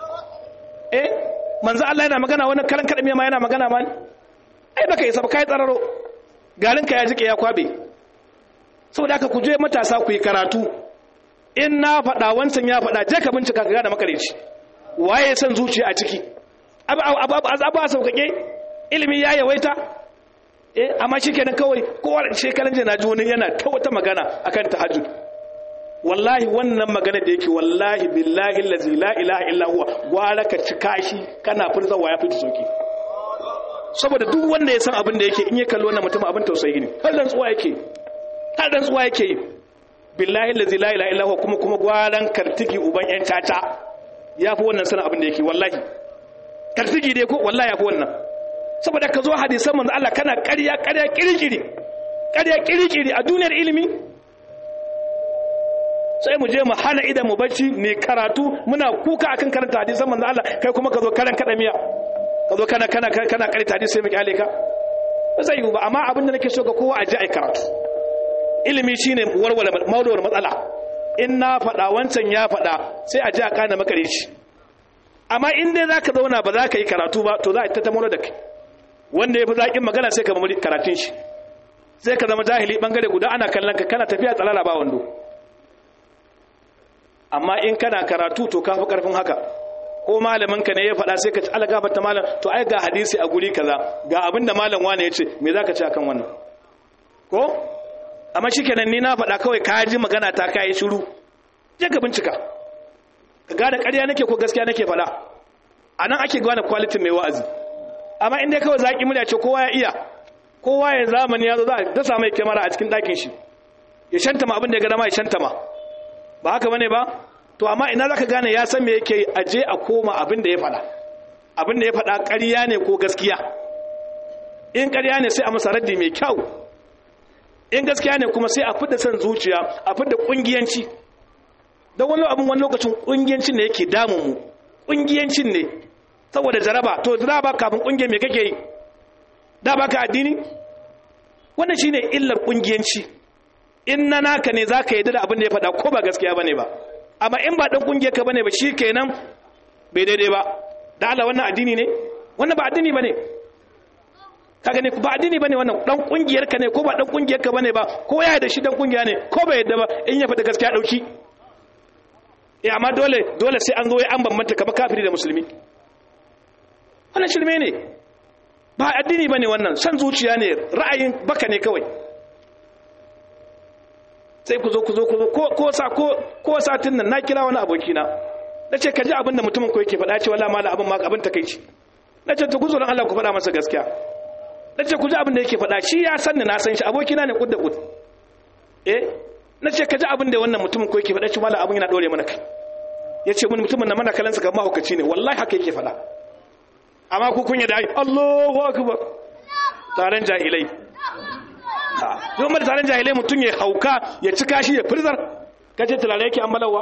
eh manzo Allah yana magana wani karan kada ma yana magana ma ai baka isa ba kai tsararo garin ka ya jike ya kwabe saboda haka ku je matasa ku yi karatu in na faɗa wancan ya faɗa je ka bincika ka gane makareci waye san zuciya a ciki abu abu abu a sauƙaƙe ilimi ya yawaita eh amma shikenan kawai kowa shekaran jiya naji wani yana ta wata magana akan tahajjud wallahi wannan magana da yake wallahi billahi allazi la ilaha illa huwa gwara ka ci kashi kana furzawa ya fita soki saboda duk wanda ya san abin da yake in ya kalli wannan mutum abin tausayi ne har dan tsuwa yake har dan tsuwa yake billahi allazi la ilaha illa huwa kuma kuma gwaran kartigi uban yan tata yafi wannan sanin abin da yake wallahi kartigi dai ko wallahi yafi wannan saboda ka zo hadisan manzo Allah kana ƙarya ƙarya kirkiri ƙarya kirkiri a duniyar ilimi sai mu je mu hana idan mu bacci ne karatu muna kuka akan karanta hadisan manzo Allah kai kuma ka zo karan kada miya ka zo kana kana kana karanta hadisi sai mu kyale ka ba zai yi ba amma abin da nake so ga kowa a ji ai karatu ilimi shine warware maulawar matsala in na faɗa wancan ya faɗa sai a ji a kana makareci amma in dai zaka zauna ba za ka yi karatu ba to za a ta tamaro da kai wanda ya fi zaƙin magana sai ka mamari karatun shi sai ka zama jahili ɓangare guda ana kallon ka kana tafiya tsalala ba wando amma in kana karatu to ka fi ƙarfin haka ko malamin ka ne ya faɗa sai ka ci ala gafarta malam to ai ga hadisi a guri kaza ga abin da malam wane ya ce me za ka ci akan wannan ko amma shikenan ni na faɗa kawai ka ji magana ta kai shiru je ka bincika ka gane ƙarya nake ko gaskiya nake faɗa a nan ake gane kwalitin mai wa'azi amma inda kawai zaƙi murya ce kowa ya iya kowa ya zamani ya zo za a dasa mai kyamara a cikin ɗakin shi ya shanta ma abin da ya gada ma ya shanta ma ba haka bane ba to amma ina za ka gane ya san me yake aje a koma abin da ya faɗa abin da ya faɗa ƙarya ne ko gaskiya in ƙarya ne sai a masa raddi mai kyau in gaskiya ne kuma sai a fidda son zuciya a fidda ƙungiyanci don wani abin wani lokacin ƙungiyancin ne yake damun mu ƙungiyancin ne saboda jaraba to jaraba kafin kungiyar me kake yi da baka addini wannan shine illar kungiyanci in na naka ne zaka yi da abin da ya faɗa ko ba gaskiya bane ba amma in ba dan kungiyar ka bane ba shikenan bai daidai ba da Allah wannan addini ne wannan ba addini bane kaga ne ba addini bane wannan dan kungiyar ka ne ko ba dan kungiyar ka bane ba ko ya da shi dan kungiya ne ko bai yadda ba in ya faɗa gaskiya dauki eh amma dole dole sai an zo ya an bambanta kamar kafiri da musulmi wannan shirme ne ba addini ba ne wannan san zuciya ne ra'ayin baka ne kawai sai ku zo ku zo ku zo ko sa ko ko satin nan na kira wani abokina na ce ka ji abin da mutumin ko yake faɗa ce wallahi mala abin ma abin takeici na ce to ku zo Allah ku faɗa masa gaskiya na ce ku ji abin da yake faɗa shi ya san ni na san shi abokina ne kud da kud eh na ce ka ji abin da wannan mutumin ko yake faɗa ce mala abin yana dore mana kai ya ce mun mutumin na mana kalansa kamar mahaukaci ne wallahi haka yake faɗa amma ku kunya da ai Allahu akbar taron jahilai don mata taron jahilai mutum ya hauka ya cika shi ya firzar kace tulare yake ambalawa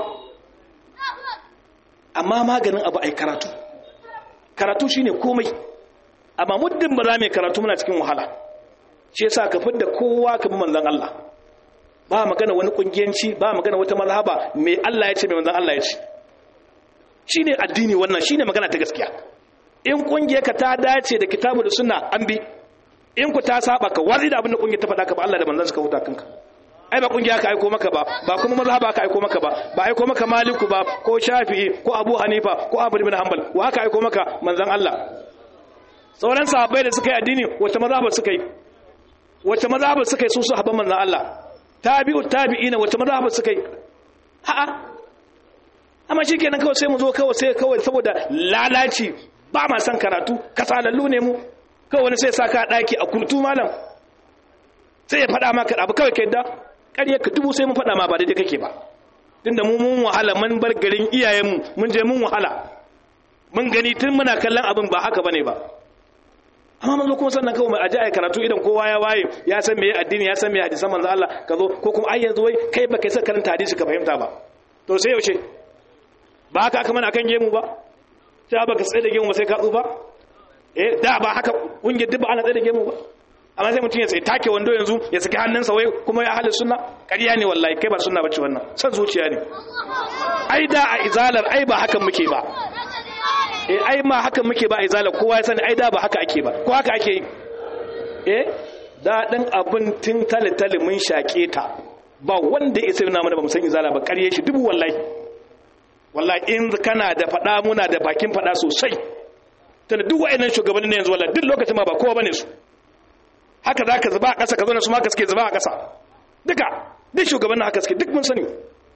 amma maganin abu ai karatu karatu shine komai amma muddin ba za mu karatu muna cikin wahala shi yasa ka fidda kowa ka bi manzon Allah ba magana wani kungiyanci ba magana wata mazhaba me Allah ya ce me manzon Allah ya ce shine addini wannan shine magana ta gaskiya in kungiyarka ta dace da kitabu da sunna an bi in ku ta saba ka wazi da abin da kungiyar ta faɗa ka ba Allah da manzon suka huta kanka ai ba kungiya ka aiko maka ba ba kuma mazhaba ka aiko maka ba ba aiko maka maliku ba ko shafi'i ko abu hanifa ko abu ibn hanbal wa haka aiko maka manzon Allah sauran sahabbai da suka yi addini wata mazhaba suka yi wata mazhaba suka yi su sahabban manzon Allah tabi'u tabi'ina wata mazhaba suka yi a'a amma shikenan kawai sai mu zo kawai sai kawai saboda lalaci ba ma san karatu kasalallu ne mu kawai wani sai saka daki a kurtu malam sai ya faɗa maka abu kawai kai da ƙarya ka dubu sai mun faɗa ma ba daidai kake ba tunda mu mun wahala mun bar garin iyayenmu mun je mun wahala mun gani tun muna kallon abin ba haka bane ba amma mun zo kuma sannan kawai mai aje ai karatu idan kowa ya waye ya san meye addini ya san meye hadisan manzo Allah ka zo ko kuma ai yanzu wai kai ba kai sa karanta hadisi ka fahimta ba to sai yaushe ba haka aka mana akan gemu ba sai ba ka tsaye da gemu ba sai ka tsufa eh da ba haka kungiyar duk ba ana tsaye da gemu ba amma sai mutum ya tsaye take wando yanzu ya saki hannunsa wai kuma ya halin sunna ƙarya ne wallahi kai ba sunna bace wannan san zuciya ne ai da a izalar ai ba hakan muke ba eh ai ma hakan muke ba a izalar kowa ya sani ai da ba haka ake ba ko haka ake yi eh daɗin abin tun tale-tale mun shaƙe ta ba wanda ya sai mana ba mu san izala ba ƙarye shi dubu wallahi wallahi in kana da faɗa muna da bakin faɗa sosai tana duk wa'annan shugabannin yanzu wallahi duk lokacin ma ba kowa bane su haka za ka zuba a ƙasa ka zo na su maka suke zuba a ƙasa duka duk shugabannin haka suke duk mun sani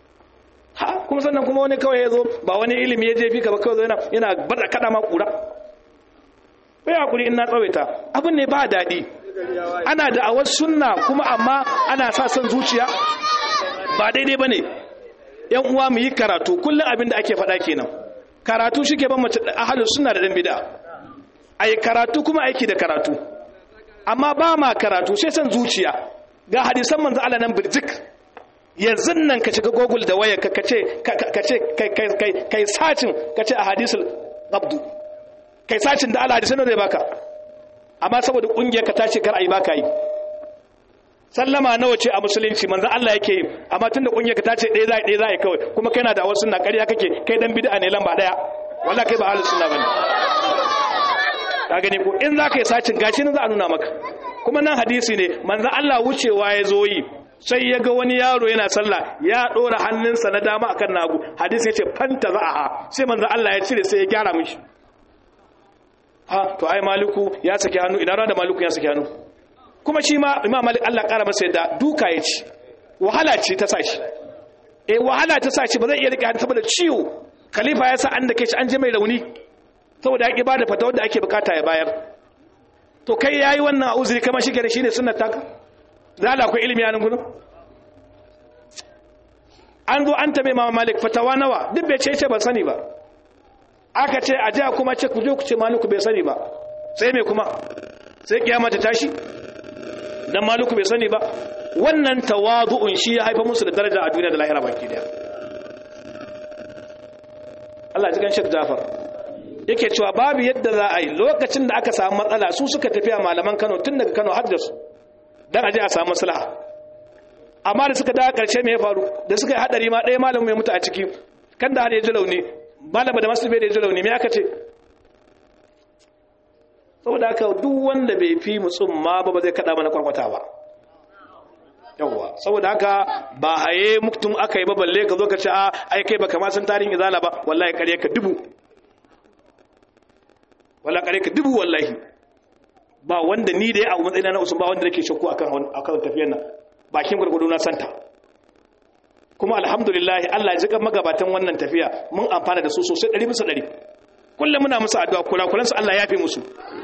ha kuma sannan kuma wani kawai ya zo ba wani ilimi ya je fi ka ba kawai yana yana bada kada ma kura bai hakuri in na tsawaita abin ne ba daɗi ana da awar sunna kuma amma ana sa son zuciya ba daidai ba ne yan uwa mu yi karatu kullum abin da ake faɗa kenan karatu shi ke ban mace ahalin sunna da ɗan bida a yi karatu kuma aiki da karatu amma ba ma karatu sai son zuciya ga hadisan manzo Allah nan birjik yanzu nan ka shiga google da waya ka ce kai sacin ka ce a hadisul abdu kai sacin da Allah hadisan da zai baka amma saboda kungiyar ka tace kar ayi baka yi sallama nawa ce a musulunci manzo Allah yake yi amma tunda kungiyar ka tace ɗaya zai ɗaya zai kawai kuma kai na da wasu na ƙarya kake kai dan bid'a ne lamba daya wallahi kai ba ahlus sunna bane ka gani ko in zaka yi sacin gashi nan za a nuna maka kuma nan hadisi ne manzo Allah wucewa ya zo yi sai ya ga wani yaro yana sallah ya dora hannunsa na dama akan nagu hadisi ya ce fanta za'aha sai manzo Allah ya cire sai ya gyara mishi ha to ai maliku ya saki hannu ina da maliku ya saki hannu kuma shi ma imam malik Allah kara masa yadda duka ya ci wahala ce ta sashi eh wahala ta sashi ba zai iya rike hannu saboda ciwo khalifa ya sa an da kai shi an je mai rauni saboda ya ki bada fata wanda ake bukata ya bayar to kai yayi wannan uzuri kamar shi da shine sunnar taka zala akwai ilimi a nan gudun an zo an tabe mama malik fatawa nawa duk bai ce ce ba sani ba aka ce a jiya kuma ce ku je ku ce maliku bai sani ba sai mai kuma sai kiyama ta tashi dan maliku bai sani ba wannan tawadu'un shi ya haifa musu da daraja a duniya da lahira baki daya Allah ji gan Sheikh Jafar yake cewa babu yadda za a yi lokacin da aka samu matsala su suka tafiya malaman Kano tun daga Kano har da su dan aje a samu maslaha amma da suka dawo karshe me ya faru da suka yi hadari ma ɗaya malamin mai mutu a ciki kan da har ya ji launi malama da masu bai da ya ji launi me aka ce saboda haka duk wanda bai fi mutsumma ba ba zai kada mana kwarkwata ba yawwa saboda haka ba haye muktum aka yi ba balle ka zo ka ce a ai kai baka ma san tarihin izala ba wallahi kare ka dubu wallahi kare ka dubu wallahi ba wanda ni da ya abu matsayina na usman ba wanda nake shakku akan akan tafiyar nan bakin gurgudu na santa kuma alhamdulillah Allah ya jika magabatan wannan tafiya mun amfana da su sosai 100 bisa 100 kullum muna musu addu'a kula su Allah ya fi musu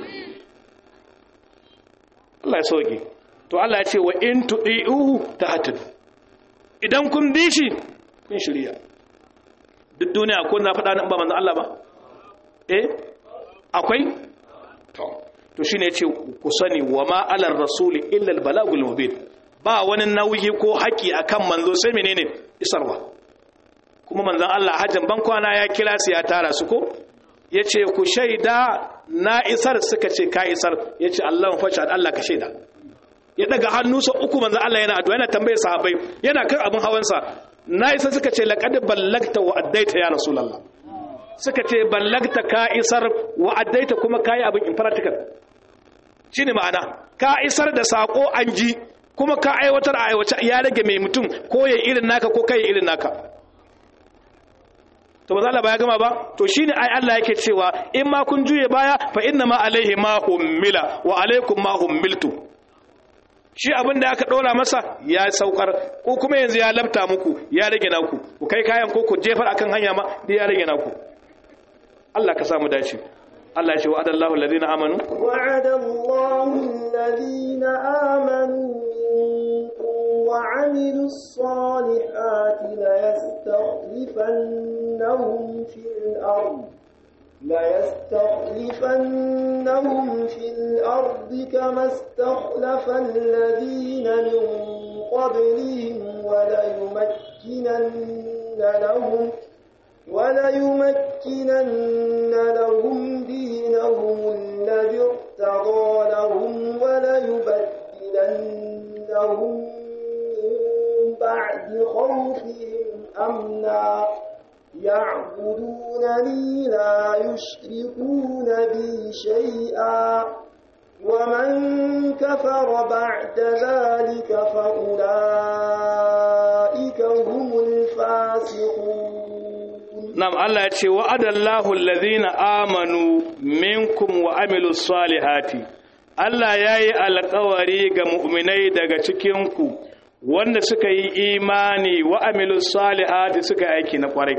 Allah ya sauke to Allah ya ce wa in tudi'uhu tahtadu idan kun bi shi kun shirya duk duniya ko na faɗa nan ba manzon Allah ba eh akwai to to shine yace ku sani wa ma alar rasuli illa al balagul mubin ba wani nauyi ko haƙi akan manzo sai menene isarwa kuma manzon Allah hajjan ban kwana ya kira su ya tara su ko yace ku shaida na isar suka ce ka isar yace Allah fasha Allah ka shaida ya daga hannunsa uku manzon Allah yana addu'a yana tambayar sahabbai yana kan abin hawansa na isa suka ce laqad ballagta wa addaita ya rasulullah suka ce ballagta ka isar wa addaita kuma kai abin in practical shine ma'ana ka isar da sako an ji kuma ka aiwatar a aiwace ya rage mai mutum ko ya irin naka ko kai irin naka to ba za ba ya gama ba to shine ai Allah yake cewa in ma kun juye baya fa inna ma alaihi ma hummila wa alaikum ma hummiltu shi abin da aka ɗora masa ya saukar ko kuma yanzu ya labta muku ya rage naku ku kai kayan ko ku jefar akan hanya ma da ya rage naku Allah ka samu dace Allah ya ce wa'ada Allahu alladhina amanu wa'ada Allahu alladhina amanu wa 'amilus salihati la yastakhlifannahum fil ardh ليستخلفنهم في الأرض كما استخلف الذين من قبلهم وليمكنن لهم وليمكنن لهم دينهم الذي ارتضى لهم وليبدلنهم من بعد خوفهم أمنا يعبدونني لا يشركون بي شيئا ومن كفر بعد ذلك فأولئك هم الفاسقون نعم الله يتشي وعد الله الذين آمنوا منكم وعملوا الصالحات Allah ya yi alkawari ga mu'minai daga cikinku wanda suka yi imani wa amilu salihati suka aiki na kwarai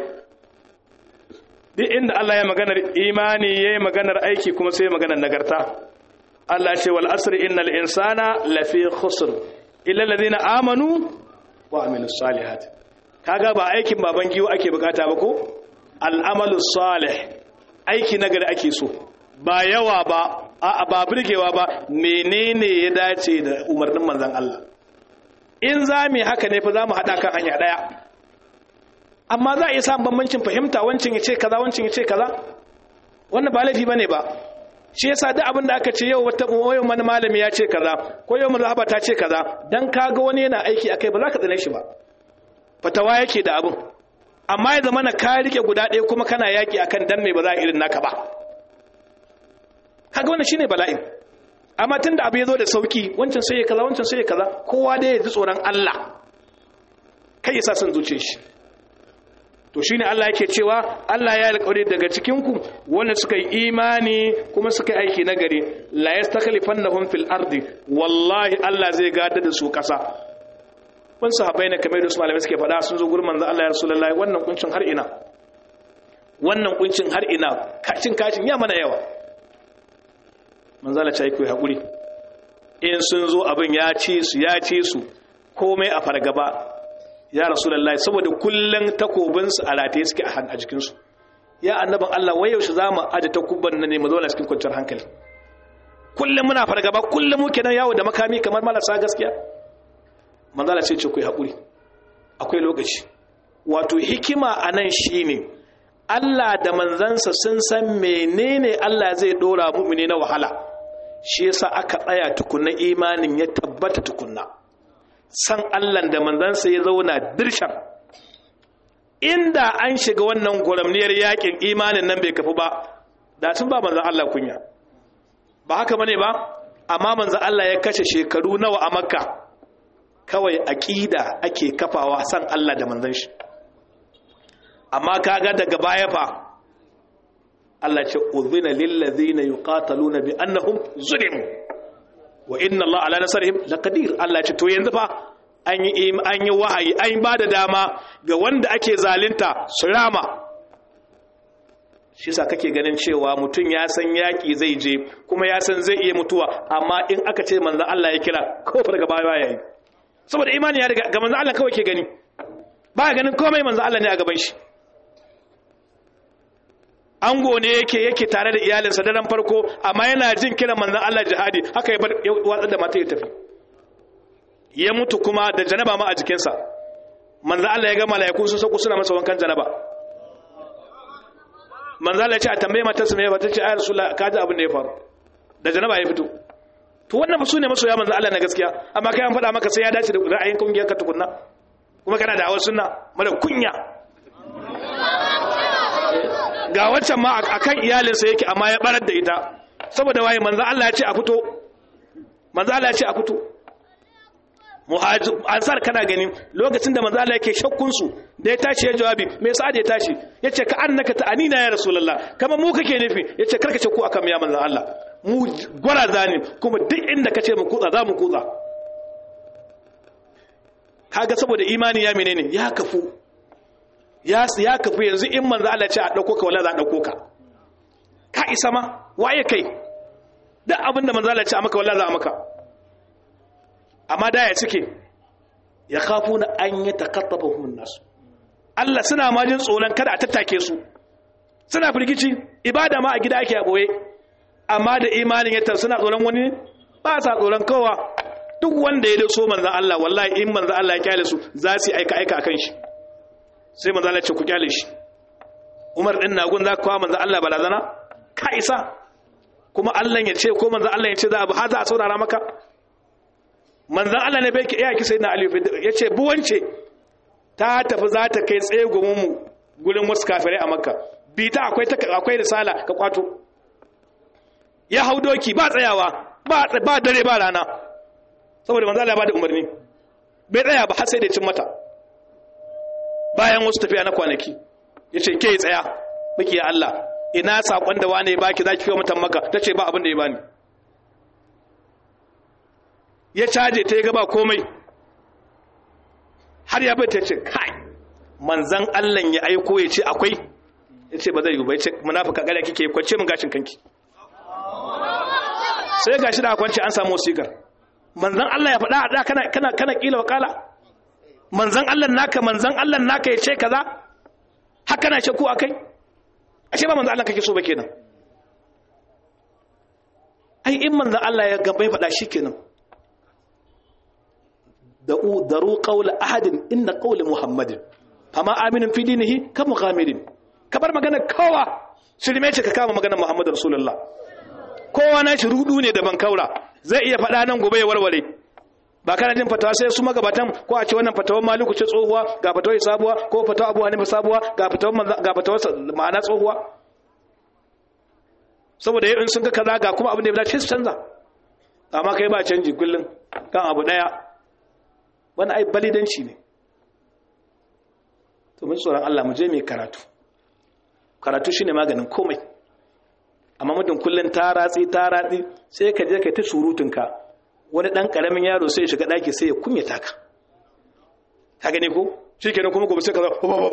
duk inda Allah ya maganar imani ya yi maganar aiki kuma sai maganar nagarta Allah ce wal asri innal insana lafi khusr illa alladhina amanu wa amilus salihat kaga ba aikin baban giwo ake bukata ba ko al'amalu salih aiki nagari ake so ba yawa ba a ba burgewa ba menene ya dace da umarnin manzon Allah in za mu haka ne fa za mu hada kan hanya daya amma za a iya samun bambancin fahimta wancin ya ce kaza wancin ya ce kaza wannan ba laifi bane ba shi yasa duk abin da aka ce yau wata yau wani malami ya ce kaza ko yau mazhaba ta ce kaza dan kaga wani yana aiki akai ba za ka tsane shi ba fatawa yake da abin amma ya zama na ka rike guda ɗaya kuma kana yaki akan dan me ba za a irin naka ba kaga wannan shine bala'in amma tunda abu ya zo da sauki wancan sai ya kaza wancan sai ya kaza kowa dai ya ji tsoron Allah kai ya sa son zuciyar shi to shine Allah yake cewa Allah ya alƙawari daga cikin ku wanda suka yi imani kuma suka yi aiki nagari la yastakhlifannahum fil ardi wallahi Allah zai gada da su ƙasa kun sahabbai ne kamar da su malamai suke faɗa sun zo gurin manzo Allah ya rasulullahi wannan kuncin har ina wannan kuncin har ina kacin kacin ya mana yawa manzo Allah ya yi hakuri in sun zo abin ya ci su ya ci su komai a fargaba ya rasulullahi saboda kullun takobinsu a rataye suke a jikinsu ya annaban Allah wai yaushe za mu aje takubban nan ne mu zauna cikin kwanciyar hankali kullum muna fargaba kullum muke nan yawo da makami kamar marasa gaskiya manzala ce ce ku haƙuri akwai lokaci wato hikima a nan shine Allah da manzansa sun san menene Allah zai dora mu'mini na wahala shi yasa aka tsaya tukunna imanin ya tabbata tukunna san Allah da manzansa ya zauna dirshan inda an shiga wannan guramniyar yakin imanin nan bai kafu ba da sun ba manzan Allah kunya ba haka bane ba amma manzan Allah ya kashe shekaru nawa a makka kawai aqida ake kafawa san Allah da manzan shi amma kaga daga baya fa Allah ce uzina lil ladina yuqataluna bi annahum zulimu wa inna Allah ala nasarihim laqadir Allah ce to yanzu fa an yi an yi wahayi an ba da dama ga wanda ake zalunta su rama shi sa kake ganin cewa mutum ya san yaki zai je kuma ya san zai iya mutuwa amma in aka ce manzo Allah ya kira ko farga baya yayi saboda imani ya riga ga manzo Allah kawai ke gani ba ganin komai manzo Allah ne a gaban shi ango ne yake yake tare da iyalinsa da ran farko amma yana jin kiran manzon Allah jihadi haka ya bar watsar da mata ya tafi ya mutu kuma da janaba ma a jikinsa manzon Allah ya ga malaiku sun sauko suna masa wankan janaba manzon Allah ya ce a tambaye matarsa me ba ta ce ayar rasulullah ka ji abin da ya faru da janaba ya fito to wannan su ne masoya manzon Allah na gaskiya amma kai an faɗa maka sai ya dace da ra'ayin kungiyar ka tukunna kuma kana da awar sunna mara kunya ga waccan ma a kan iyalinsa yake amma ya barar da ita saboda waye manzo Allah ya ce a fito manzo Allah ya ce a fito muhajir ansar kana gani lokacin da manzo Allah yake shakkun su da ya tashi ya jawabi me yasa da ya tashi yace ka annaka ta'anina ya rasulullah kama mu kake nufi yace karka ce ku akan ya manzo Allah mu gwaraza ne kuma duk inda kace mu kutsa za mu kutsa kaga saboda imani ya menene ya kafu ya ya kafu yanzu in manzo Allah ce a dauko ka wala za a dauko ka ka isa ma waye kai duk abinda manzo Allah ce a maka wala za a maka amma da ya cike ya khafuna an yatakattafahum nas Allah suna ma jin tsoron kada a tattake su suna firgici ibada ma a gida ake a boye amma da imanin ya suna tsoron wani ba sa tsoron kowa duk wanda ya so manzan Allah wallahi in manzan Allah ya kyale su za su aika aika akan shi sai manzan Allah ce ku kyale shi Umar din nagun za ka kawo manzan Allah balazana ka isa kuma Allah ya ce ko manzan Allah ya ce za a ha za a saurara maka manzan Allah ne bai iya ki sai na Ali ya ce buwance ta tafi za ta kai tsaye gumin mu gurin wasu kafirai a Makka bi ta akwai akwai risala ka kwato ya hau doki ba tsayawa ba dare ba rana saboda manzo Allah ya bada umarni bai tsaya ba har sai da cin mata bayan wasu tafiya na kwanaki yace ke tsaya baki ya Allah ina sakon da wane baki zaki kai mutan maka tace ba abin da ya bani ya caje ta ga ba komai har ya bai ta ce kai manzan Allah ya aiko ya ce akwai ya ce ba zai yi ba ya ce munafika gare kike kwace mun gashin kanki sai gashi da kwanci an samu sigar manzan Allah ya faɗa a da kana kana kana kila wakala manzan Allah naka manzan Allah naka ya ce kaza haka na shakku akai ashe ba manzan Allah kake so ba kenan ai in manzan Allah ya gaba ya faɗa shikenan da'u daru qawla ahadin inna qawla muhammadin fama aminin fi dinihi ka muhammadin kabar magana kowa shirme ce ka kama magana muhammadu rasulullah kowa na shi rudu ne da ban kaura zai iya faɗa nan gobe ya warware ba kana jin fatawa sai su magabatan ko a ce wannan fatawar maliku ce tsohuwa ga fatawar sabuwa ko fatawar abu hanifa sabuwa ga fatawar ga fatawar ma'ana tsohuwa saboda in sun ga kaza ga kuma abin da ya dace su canza amma kai ba canji kullum kan abu daya wani ai balidanci ne to mun tsoron Allah mu je mai karatu karatu shine maganin komai amma mutum kullun ta ratsi ta ratsi sai ka je kai ta surutunka wani dan karamin yaro sai ya shiga daki sai ya kunyata ka ka gane ko shikenan kuma gobe sai ka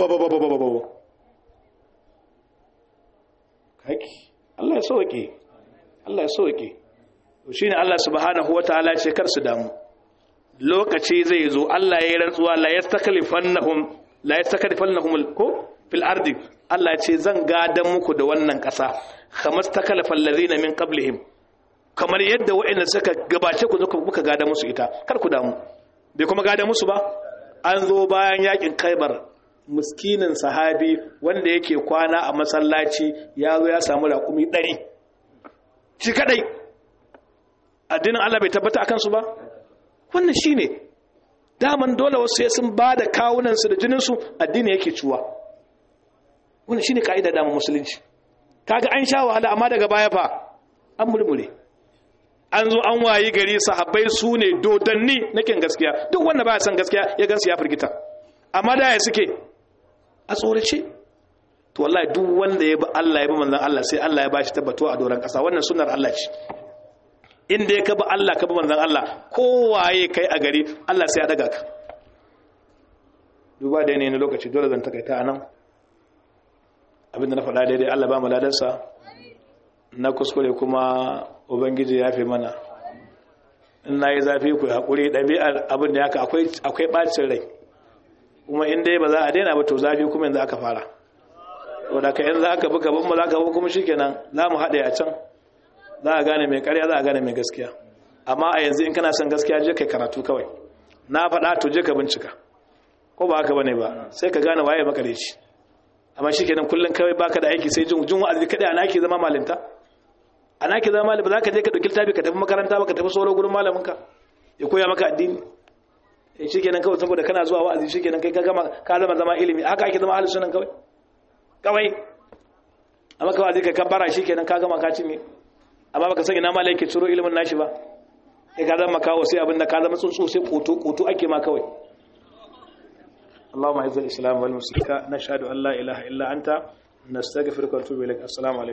kaki Allah ya sauke Allah ya sauke to shine Allah subhanahu wataala ya ce kar su damu lokaci zai zo Allah ya yi rantsuwa la yastaklifannahum la yastaklifannahum ko fil ardi Allah ya ce zan gadan muku da wannan ƙasa kamar takalafal ladina min qablihim kamar yadda waɗanda suka gabace ku zuka muka gada musu ita kar ku damu bai kuma gada musu ba an zo bayan yakin Khaibar miskinin sahabi wanda yake kwana a masallaci ya zo ya samu raƙumi ɗari shi kadai addinin Allah bai tabbata akan su ba wannan shi ne daman dole wasu ya sun ba da kawunansu da jininsu addini yake cuwa wannan shi ne ka'ida daman musulunci kaga an sha wahala amma daga baya fa an murmure an zo an wayi gari sahabbai su ne dodanni na kin gaskiya duk wanda baya son gaskiya ya gansu ya firgita amma da ya suke a tsorace to wallahi duk wanda ya bi Allah ya bi manzon Allah sai Allah ya bashi tabbatuwa a doron kasa wannan sunnar Allah ce inda ya kaba Allah kaba manzan Allah kowaye kai a gari Allah sai ya daga ka duba da yanayin lokaci dole zan takaita anan abinda na faɗa daidai Allah ba mu ladarsa na kuskure kuma ubangiji ya fi mana in na yi zafi ku haƙuri ɗabi'ar abin da yaka akwai ɓacin rai kuma in dai ba za a daina ba to zafi kuma yanzu aka fara saboda ka yanzu aka buga bin mu za ka kuma shikenan za mu haɗe a can za a gane mai ƙarya za a gane mai gaskiya amma a yanzu in kana son gaskiya je kai karatu kawai na faɗa to je ka bincika ko ba haka bane ba sai ka gane waye makareci amma shikenan kullun kawai baka da aiki sai jin jin wa'azi kadai ana ke zama malinta ana ke zama malami ba za ka je ka dauki littafi ka tafi makaranta ba ka tafi solo gurin malamin ka ya koya maka addini eh shikenan kawai saboda kana zuwa wa'azi shikenan kai ka gama ka zama zama ilimi haka ake zama ahlus sunan kawai kawai amma kawai zai ka kabbara shikenan ka gama ka cinye amma baka san ina malai ke ciro ilimin nashi ba kai ka zama kawo sai abinda ka zama tsuntsu sai koto koto ake ma kawai اللهم اعز الاسلام والمسلمين نشهد ان لا اله الا انت نستغفرك ونتوب اليك السلام عليكم